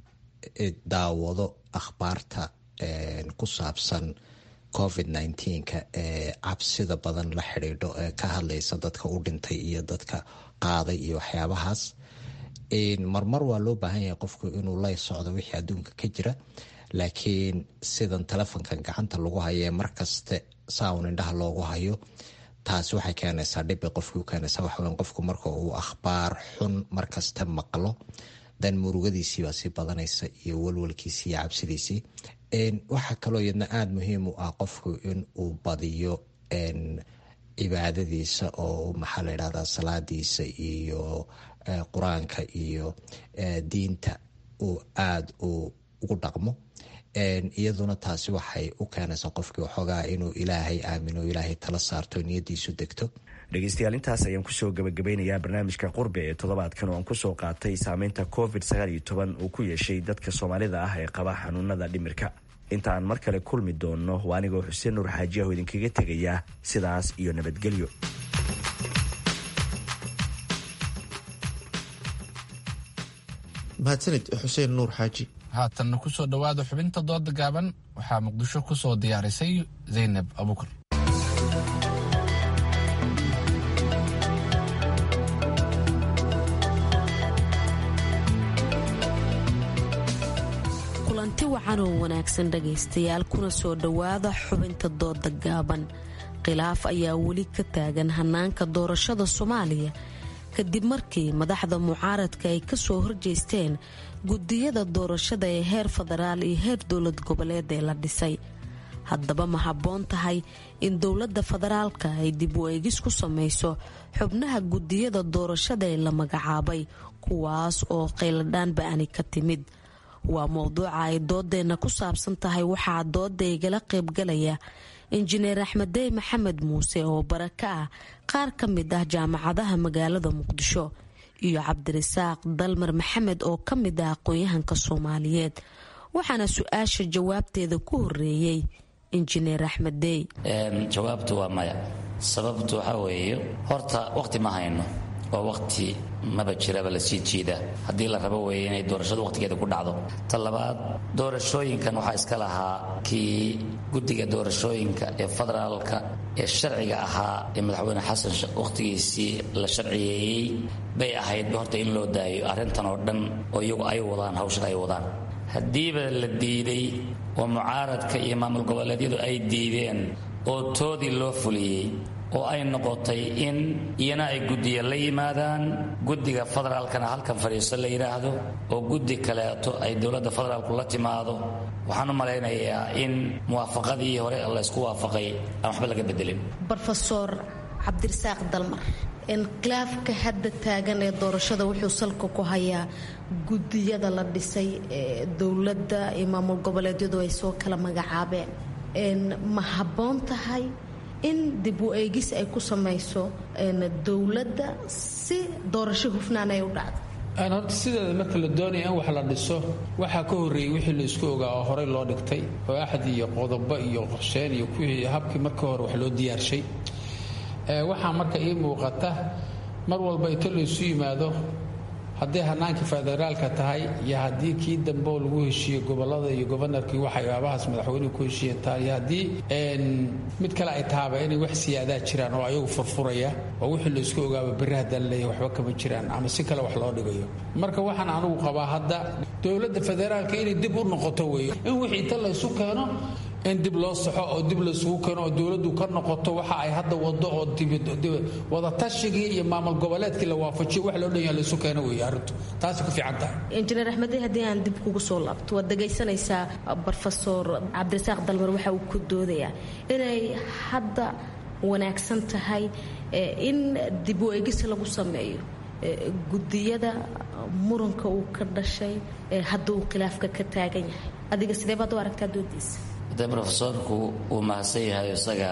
daawado akhbaarta ku saabsan covid nneteen-ka ee cabsida badan la xidhiidho ee ka hadlaysa dadka u dhintay iyo dadka qaaday iyo waxyaabahaas marmar waa loo baahan yahay qofku inuu la socdo wixii adduunka ka jira laakiin sidan telefonkan gacanta lagu hayo ee markaste saaun indhaha loogu hayo taasi waxay keenaysaa dhibbay qofkii u keenaysaa waxaweyn qofku marka uu akhbaar xun markaste maqlo dan murugadiisiibaa sii badanaysa iyo walwalkiisii iyo cabsidiisii waxaa kaloo iyadna aada muhiim u ah qofku in uu badiyo cibaadadiisa oo maxaa la yidhahdaa salaadiisa iyo qur-aanka iyo diinta uu aada uu ugu dhaqmo iyaduna taasi waxay u keenaysaa qofkii waxoogaa inuu ilaahay aamino ilaahay tala saarto niyadiisu degto dhegeystayaal intaas ayaan kusoo gabagabeynayaa barnaamijka qurbe ee toddobaadkan oo aan kusoo qaatay saameynta covid uu ku yeeshay dadka soomaalida ah ee qaba xanuunada dhimirka inta aan mar kale kulmi doonno waa anigoo xuseen nuur xaajiyaho idinkaga tegayaa sidaas iyo nabadgelyo mahadsanid xuseen nuur xaaji haatanna kusoo dhowaada xubinta dooda gaaban waxaa muqdisho kusoo diyaarisay zaynab abukar kulanti wacan oo wanaagsan dhagaystayaal kuna soo dhowaada xubinta dooda gaaban khilaaf ayaa weli ka taagan hanaanka doorashada soomaaliya kadib markii madaxda mucaaradka ay kasoo horjeesteen gudiyada doorashada ee heer federaal iyo heer dowlad goboleed ee la dhisay haddaba ma habboon tahay in dowladda federaalka ay dib u eegis ku samayso xubnaha gudiyada doorashada ee la magacaabay kuwaas oo qayladhaan ba-ani ka timid waa mowduuca ay doodeenna ku saabsan tahay waxaa dooda igala qaybgalaya injineer axmeddey maxamed muuse oo bara ka ah qaar ka mid ah jaamacadaha magaalada muqdisho iyo cabdirasaaq dalmar maxamed oo ka mid ah aqoon-yahanka soomaaliyeed waxaana su-aasha jawaabteeda ku horeeyey injineer axmeddey jawaabtu waa maya sababtu waxaa weeye horta waqti ma hayno oo waqti maba jiraba la sii jiida haddii la rabo weeye inay doorashadu waqtigeeda ku dhacdo ta labaad doorashooyinkan waxaa iska lahaa kii guddiga doorashooyinka ee federaalka ee sharciga ahaa ee madaxweyne xasan waqhtigiisii la sharciyeeyey bay ahaydba horta in loo daayo arrintan oo dhan oo iyagu ay wadaan hawshan ay wadaan haddiiba la diiday oo mucaaradka iyo maamul goboleedyadu ay diideen oo toodii loo fuliyey oo ay noqotay in iyana ay guddiya la yimaadaan guddiga federaalkana halkan fadhiiso la yidhaahdo oo guddi kaleeto ay dowladda federaalku la timaado waxaan u malaynayaa in muwaafaqadii hore laysku waafaqay aan waxba laga bedelin rofeor cabdirasaaq dalmar khilaafka hadda taagan ee doorashada wuxuu salka ku hayaa gudiyada la dhisay ee dowladda iyo maamul goboleedyadu ay soo kala magacaabeen ma habboon tahay in dib u eegis ay ku samayso dowladda si doorasho hufnaan ay u dhacdo horta sideeda marka la doonaya in wax la dhiso waxaa ka horreeyey wixii la isku ogaa oo horey loo dhigtay oo axad iyo qodobo iyo qorsheyn iyo kuwii habkii marka hore wax loo diyaarshay waxaa marka ii muuqata mar walba inta laysu yimaado hadday hanaankii federaalka tahay iyo haddii kii dambeoo lagu heshiiye gobolada iyo gobanarkii waxyaabahaas madaxweynuhu ku heshiiya tahay iyo haddii mid kale ay tahaba inay wax siyaadaa jiraan oo ayagu furfuraya oo wixii laysku ogaaba berri haddaan leeyahy waxba kama jiraan ama si kale wax loo dhigayo marka waxaan anugu qabaa hadda dowladda federaalka inay dib u noqoto weeye in wixii inta laysu keeno in dib loo saxo oo dib laysugu keeno oo dowladdu ka noqoto waxa ay hadda wado oo wadatashyigii iyo maamul goboleedkii la waafajiyo wax loo dhanya laysu keeno weeye arrintu taasi ku fiican tahay injineer axmedey haddii aan dib kugu soo laabto waad dhegaysanaysaa brofesor cabdirasaaq dalmar waxa uu ku doodayaa inay hadda wanaagsan tahay in dib u eegis lagu sameeyo gudiyada muranka uu ka dhashay hadda uu khilaafka ka taagan yahay adiga sidee baad u aragtaa doodiisa de rofesorku uu mahadsan yahay isaga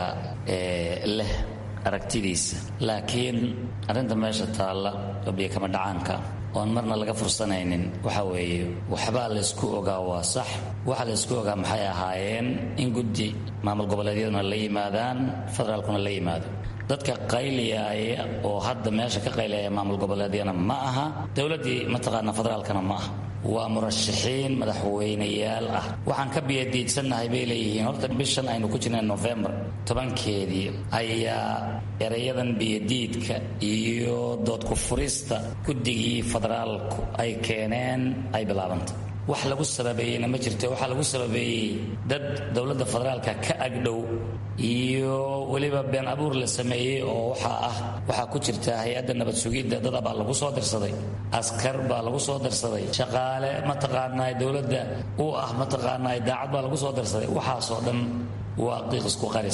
leh aragtidiisa laakiin arrinta meesha taalla oo biyokama dhacaanka oon marna laga fursanaynin waxa weeye waxbaa laysku ogaa waa sax waxa laysku ogaa maxay ahaayeen in guddi maamul goboleedyaduna la yimaadaan federaalkuna la yimaado dadka qayliyaaya oo hadda meesha ka qayliyaya maamul goboleedyana ma aha dowladdii mataqaana federaalkana ma aha waa murashaxiin madaxweyneyaal ah waxaan ka biyadiidsannahay bay leeyihiin horta bishan aynu ku jirnay nofembar tobankeedii ayaa erayadan biyadiidka iyo doodku furista guddigii federaalku ay keeneen ay bilaabantay wax lagu sababeeyeyna ma jirto waxaa lagu sababeeyey dad dowladda federaalka ka agdhow iyo weliba been abuur la sameeyey oo waxaa ah waxaa ku jirta hay-adda nabad sugidda dada baa lagu soo dirsaday askar baa lagu soo dirsaday shaqaale mataqaanaa dowladda u ah mataqaanaa daacad baa lagu soo dirsaday waxaasoo dhan waa qiiq isku qaris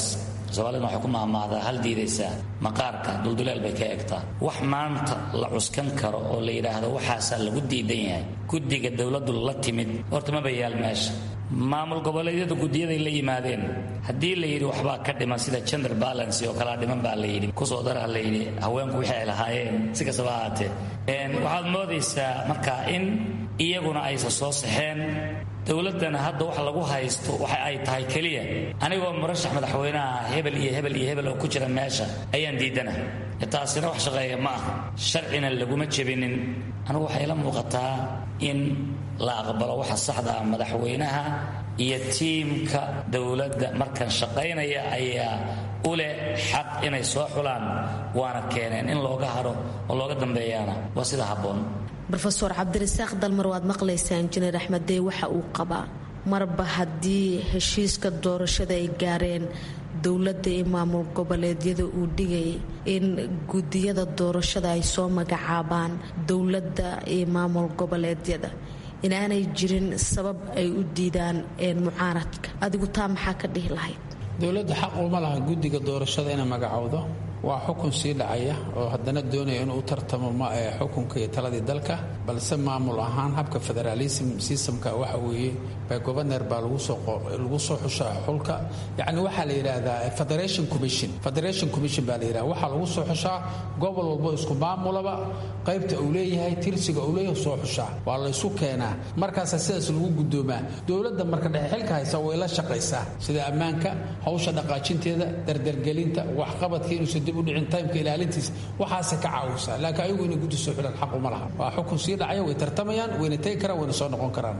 soomaaliduna waxay ku mahmaahdaa hal diidaysaa maqaarka dulduleel bay ka egtaa wax maanta la cuskan karo oo la yidhaahdo waxaasaa lagu diidan yahay guddiga dowladdu la timid horta maba yaal meesha maamul goboleedyada guddiyaday la yimaadeen haddii la yidhi waxbaa ka dhiman sida gender balance oo kalaa dhiman baa la yidhi kusoo dara la yidhi haweenku wixii ay lahaayeen si kastaba ahaatee waxaad moodaysaa marka in iyaguna aysa soo saxeen dowladdana hadda wax lagu haysto waxa ay tahay keliya anigoo murashax madaxweynaha hebel iyo hebel iyo hebel oo ku jira meesha ayaan diidana taasina wax shaqeeya ma ah sharcina laguma jebinin anigu waxay la muuqataa in la aqbalo waxa saxda ah madaxweynaha iyo tiimka dowladda markan shaqaynaya ayaa u leh xaq inay soo xulaan waana keeneen in looga haro oo looga dambeeyaana waa sida habboon rofeor cabdirasaaq dalmar waad maqlaysaa injineer axmeddey waxa uu qabaa marba haddii heshiiska doorashada ay gaareen dowladda iyo maamul goboleedyada uu dhigayay in gudiyada doorashada ay soo magacaabaan dowladda iyo maamul goboleedyada inaanay jirin sabab ay u diidaan mucaaradka adigu taa maxaa ka dhihi lahayd dowladda xaq uma laha guddiga doorashada inay magacowdo waa xukun sii dhacaya oo haddana doonaya inuu u tartamo xukunka iyo taladii dalka balse maamul ahaan habka federaalism systemka waxa weeye by governer baa lagu soo xushaa xulka yacni waxaa la yidhaahdaa federation commission federation commission baa la yidhahda waxaa lagu soo xushaa gobol walbo isku maamulaba qaybta uu leeyahay tirsiga uu leeyahay soo xushaa waa la isu keenaa markaasaa sidaas lagu gudoomaa dowladda marka dhexe xilka haysa way la shaqaysaa sida ammaanka hawsha dhaqaajinteeda dardargelinta waxqabadka inuusan dib u dhicin taymka ilaalintiisa waxaase ka caawisaa laakiin ayagu inay guddi soo xilaan xaq uma laha waa xukun sii dhacaya way tartamayaan wayna tegi karaan wayna soo noqon karaan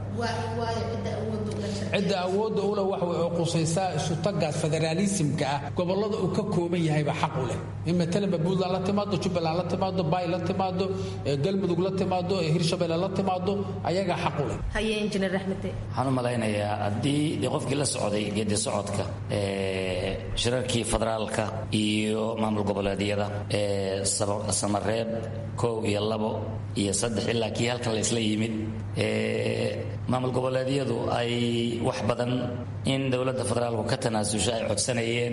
cidda awoodda ule wax way oo qusaysaa isutagaas federaalismka ah gobollada uu ka kooban yahayba xaq u leh in matalanba puntland la timaado jubbaland la timaado bay la timaado galmudug la timaado hirshabelle la timaado ayagaa xaq u leh haye injineer axmede waxaan u malaynayaa haddii dee qofkii la socday geedi socodka shirarkii federaalka iyo maamul goboleedyada ee samareeb kow iyo labo iyo saddex ilaa kii halkan la isla yimid maamul goboleedyadu ay wax badan in dowladda federaalku ka tanaasusho ay codsanayeen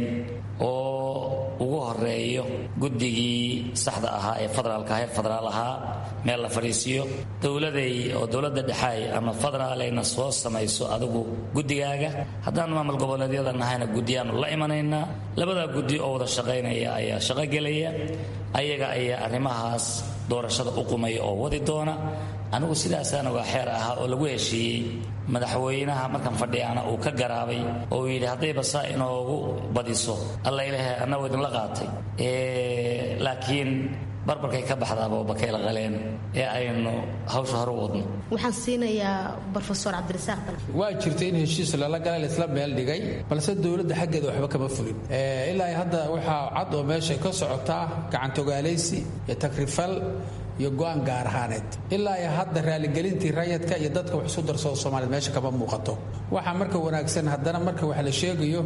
oo ugu horeeyo guddigii saxda ahaa ee federaalka heer federaal ahaa meel la fadhiisiyo dowladay oo dowladda dhexaay ama federaalayna soo samayso adigu guddigaaga haddaan maamul goboleedyada nahayna guddiyaanu la imanaynaa labadaa guddi oo wada shaqaynaya ayaa shaqogelaya ayaga ayaa arrimahaas doorashada u qumaya oo wadi doona anigu sidaasaan ogaa xeer ahaa oo lagu heshiiyey madaxweynaha markan fadhiyaana uu ka garaabay oo uu yidhi haddayba saa inoogu badiso alla ilahe annagu idinla qaatay laakiin barbarkay ka baxdaaba bakayla qaleen ee aynu hawsha hore u wadno waxaan siinayaa rofeor cabdirasaaq dal waa jirta in heshiis lala galay laisla meel dhigay balse dowladda xaggeeda waxba kama fulin ilaa hadda waxaa cad oo meesha ka socotaa gacantogaalaysi iyo takrifal iyo go-aan gaar ahaaneed ilaa iyo hadda raaligelintii rayadka iyo dadka wax isu darsado soomaaliyed meesha kama muuqato waxaa marka wanaagsan haddana marka wax la sheegayo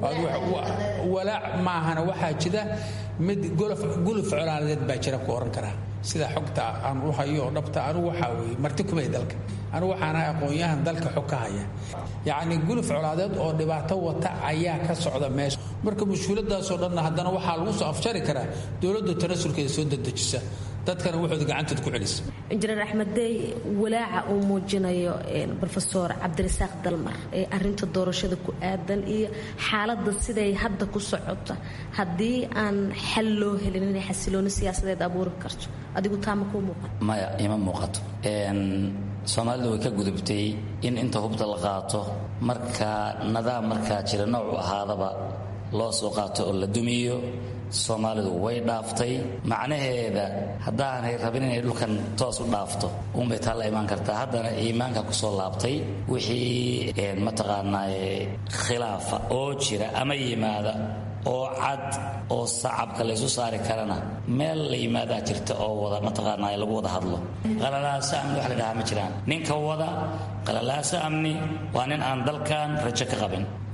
walaac maahana waxaa jira mid guluf colaaladeed baa jira ku ohan karaa sida xogta aan u hayo oo dhabta anugu waxaa weeye marti kumay dalka anugu waxaan ahay aqoon-yahan dalka xog ka haya yacni guluf colaadeed oo dhibaato wata ayaa ka socda meesha marka mushkiladaasoo dhanna haddana waxaa lagu soo afjari karaa dowladda tanasulkeeda soo dedejisa dadkana wuxuuda gacantood ku celisa injineer axmeddey walaaca uu muujinayo rofeor cabdirasaaq dalmar ee arinta doorashada ku aadan iyo xaaladda siday hadda ku socota haddii aan xal loo helin inay xasilooni siyaasadeed abuuri karto adigu taama kuu muuqato maya ima muuqato soomaalidu way ka gudubtay in inta hubta la qaato marka nidaam markaa jira noocu ahaadaba loo soo qaato oo la dumiyo soomaalidu way dhaaftay macnaheeda haddaanay rabin inay dhulkan toos u dhaafto unbay taa la imaan kartaa haddana iimaanka kusoo laabtay wixii mataqaanaa khilaafa oo jira ama yimaada oo cad oo sacabka laysu saari karana meel la yimaadaa jirta oo wada mataqaanaa lagu wada hadlo qalalaasa amni wax la dhahaa ma jiraan ninka wada qalalaasa amni waa nin aan dalkan rajo ka qabin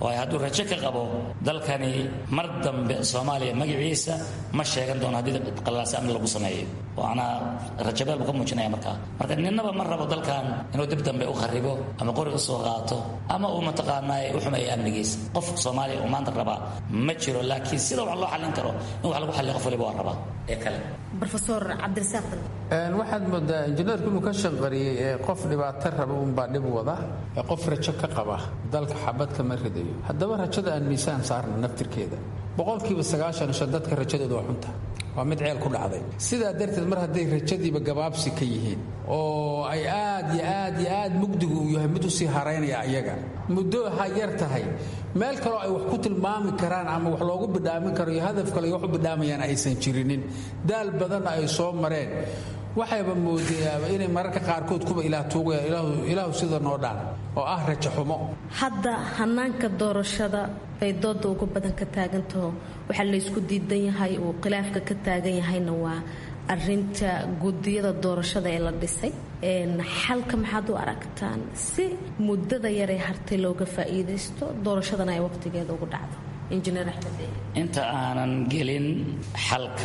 waayo hadduu rajo ka qabo dalkani mar dambe soomaaliya magaciisa ma sheegan doono haddii qallaasa amni lagu sameeyo waana rajabeel buu ka muujinaya markaa marka ninnaba ma rabo dalkan inuu dib dambe u kharibo ama qori u soo qaato ama uu mataqaanaa u xumeeyo amnigiisa qof soomaaliya uu maanta rabaa ma jiro laakiin sida wax loo xallin karo in wax lagu xalliyo qof waliba waa rabaa ee kale rofesor cabdirasaaq waxaad moodaa injineerku inuu ka shanqariyey ee qof dhibaato raba unbaa dhib wada ee qof rajo ka qaba dalka xabad kama ridayo haddaba rajada aan miisaan saarna naftirkeeda boqolkiiba sagaashan shan dadka rajadooda waa xunta waa mid ceel ku dhacday sidaa darteed mar hadday rajadiiba gabaabsi ka yihiin oo ay aad iyo aad iyo aad mugdigu uu yahay mid usii haraynaya ayaga muddo ha yar tahay meel kaloo ay wax ku tilmaami karaan ama wax loogu bidhaamin karo iyo hadaf kale wax u bidhaamayaan aysan jirinin daal badanna ay soo mareen waxayba moodayaaba inay mararka qaarkood kuba ilaah tuugayaan ilaahu sida noo dhaan oo ah rajo xumo hadda hanaanka doorashada bay dooda ugu badan ka taagantaho waxaa laysku diidan yahay uu khilaafka ka taagan yahayna waa arinta gudiyada doorashada ee la dhisay xalka maxaad u aragtaan si muddada yaree hartay looga faa'iidaysto doorashadana ay waqtigeeda ugu dhacdo injineer axmed inta aanan gelin xalka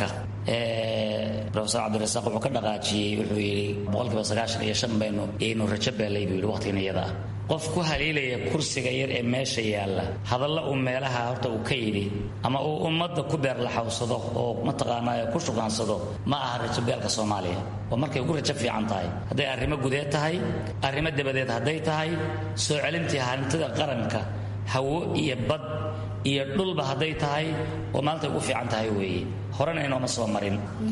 rofesor cabdirasaaq wuxuu ka dhaqaajiyey wuxuu yidhi boqolkiiba sagaashan iyo shan baynu iyaynu rajo beelay buu yidhi waqtigan iyada ah qof ku haliilaya kursiga yar ee meesha yaalla hadalla uu meelaha horta uu ka yidhi ama uu ummadda ku beerlaxawsado oo mataqaanaa ku shugaansado ma aha rajobeelka soomaaliya waa markay ugu rajo fiican tahay hadday arrimo gudeed tahay arrimo dabadeed hadday tahay soo celintii hantida qaranka hawo iyo bad iyo dhulba hadday tahay oo maalintay ugu fiican tahay weeye horena inooma soo marin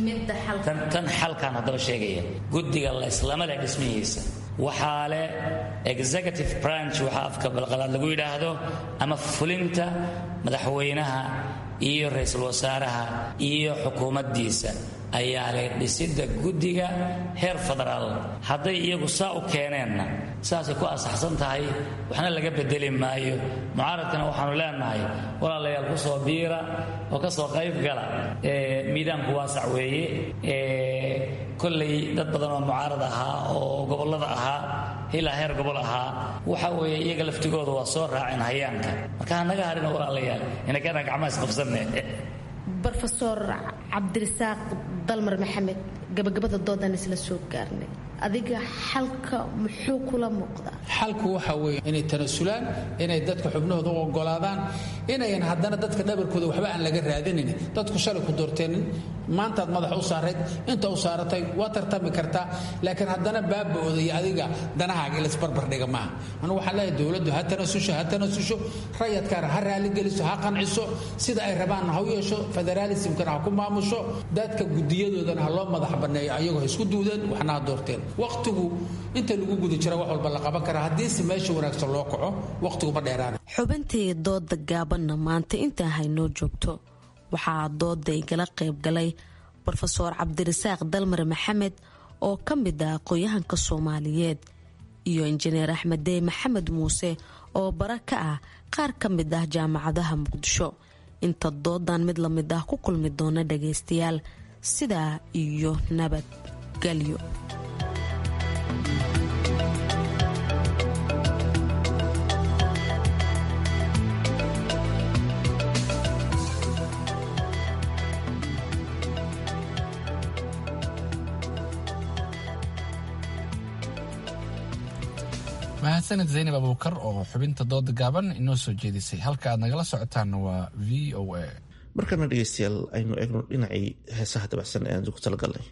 tan xalkan haddaba sheegaya guddiga layslama leh dhismihiisa waxaa leh executive branch waxaa afka balqalaad lagu yidhaahdo ama fulinta madaxweynaha iyo ra-iisul wasaaraha iyo xukuumaddiisa ayaa leh dhisidda guddiga heer federaal hadday iyagu saa u keeneenna saasay ku asaxsan tahay waxna laga bedeli maayo mucaaradkana waxaanu leenahay walaalayaal ku soo biira oo ka soo qayb gala miidaanku waasac weeye kollay dad badan oo mucaarad ahaa oo gobollada ahaa ilaa heer gobol ahaa waxa weeye iyaga laftigooda waa soo raaceen hayaanka marka hanaga harina walaalayaal inakana gacmaha isqabsanne rofesor cabdirasaaq dalmar maxamed gabagabada doodan isla soo gaarnay adiga xalka muxuu kula muuqdaa xalku waxa weeye inay tanasulaan inay dadka xubnahooda u ogolaadaan inayan haddana dadka dhabarkooda waxba aan laga raadinin dadku shalay ku doorteenin maantaad madax u saarayd inta u saaratay waa tartami kartaa laakiin haddana baaba-ooda iyo adiga danahaaga ilasbarbardhiga maaha anugu waxaan leeyahay dowladdu ha tanasusho ha tanasusho rayadkaana ha raaligeliso ha qanciso sida ay rabaanna ha u yeesho federaalismkana ha ku maamusho dadka gudiyadoodana ha loo madax banneeyo ayagoo ha isku duudeen waxna ha doorteen waqtigu inta lagu guda jira wax walba la qaban karaa haddiise meesha wanaagsan loo kaco waqtigu ma dheeraana xubintii dooda gaabanna maanta intaa haynoo joogto waxaa dooda igala qayb galay rofeor cabdirasaaq dalmar maxamed oo ka mid ah aqoon-yahanka soomaaliyeed iyo injineer axmeddey maxamed muuse oo bara ka ah qaar ka mid ah jaamacadaha muqdisho inta doodan mid la mid ah ku kulmi doona dhagaystayaal sidaa iyo nabadgelyo mahadsanid zaynab abuukar oo xubinta dooda gaaban inoo soo jeedisay halka aad nagala socotaanna waa v o a markana dhegeystayaal aynu eegno dhinacii heesaha dabacsan ee aan ku talagalnay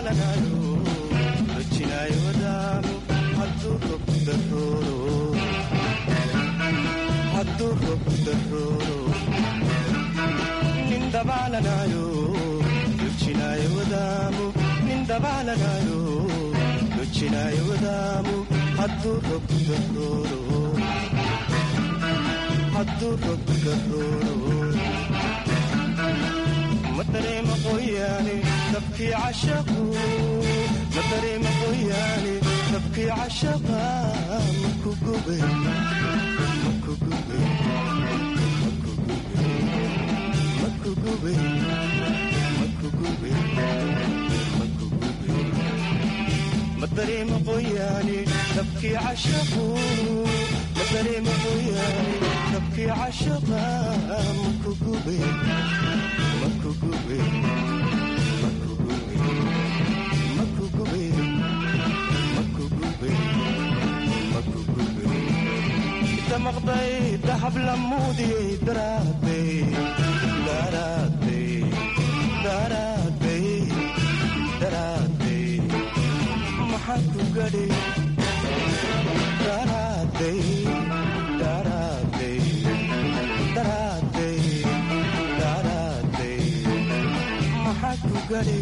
dabaalanayo dojinayo wadaamo hadduu robku darooro hadduu robku darooro nin dabaalanayo dojinayo wadaamo nin dabaalanayo dojinayo wadaamo hadduu robku darooro hadduu robku darooro ma dareema qoyaane dabkii cashaqu ma dareema qoyaane dabkii cashaqa maku gube maku gube maku gube maku gube maku gube ma dareema qoyaane dabkii cashaqu ma dareema qoyaane dabkii cashaqa maku gube maku gube maku gube maku gube maku gube maku gube damaqday dahab lamuudiyey daraadey daraadey daraadey daraadey maxaa ku gadhi daraadey daraadey daraadey daraadey maxaa ku gadhi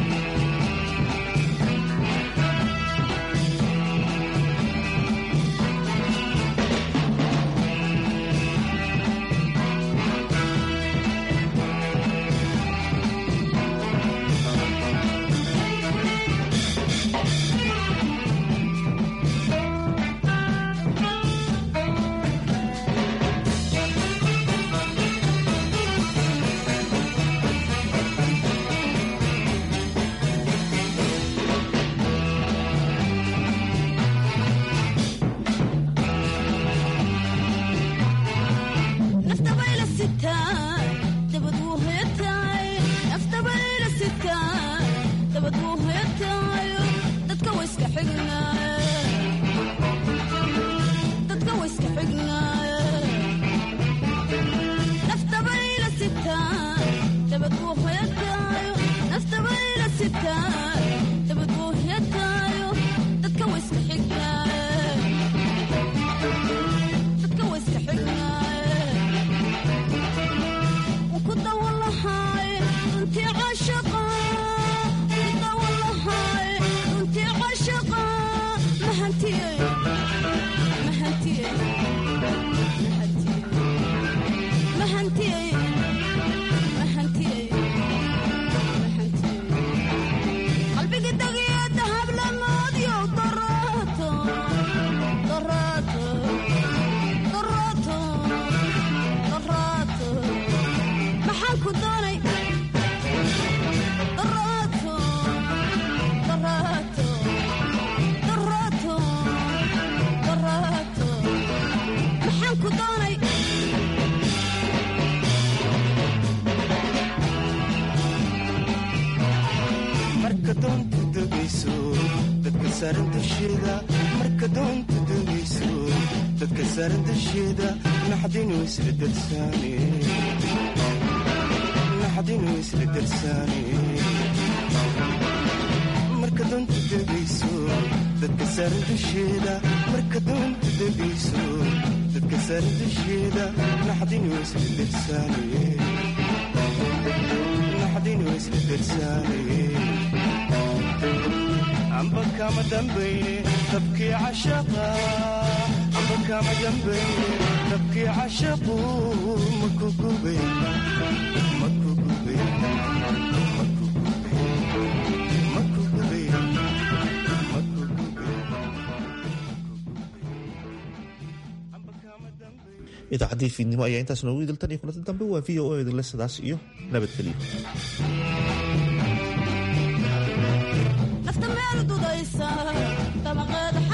marka doonta degayso dadka saaran dusheeda marka doonta degayso dadka saaran dusheeda naxdinu isla darsaane naxdinu isla darsaane marka doonta degayso dadka saaran dusheeda marka doonta degayso dadka saaran dusheeda naxdinu isla darsaane naxdinu isla darsaane amba kama dambayne dabkii cashaqa amba kama dambayne dabkii cashaqu maku gube maku gube maku gube maku gube maku gube idaacaddii fiidnimo ayaa intaas noogu idiltan iyo kulanta dambe waa v o o idinle sidaas iyo nabadgelyo nafta meel dudaysa damaqeeda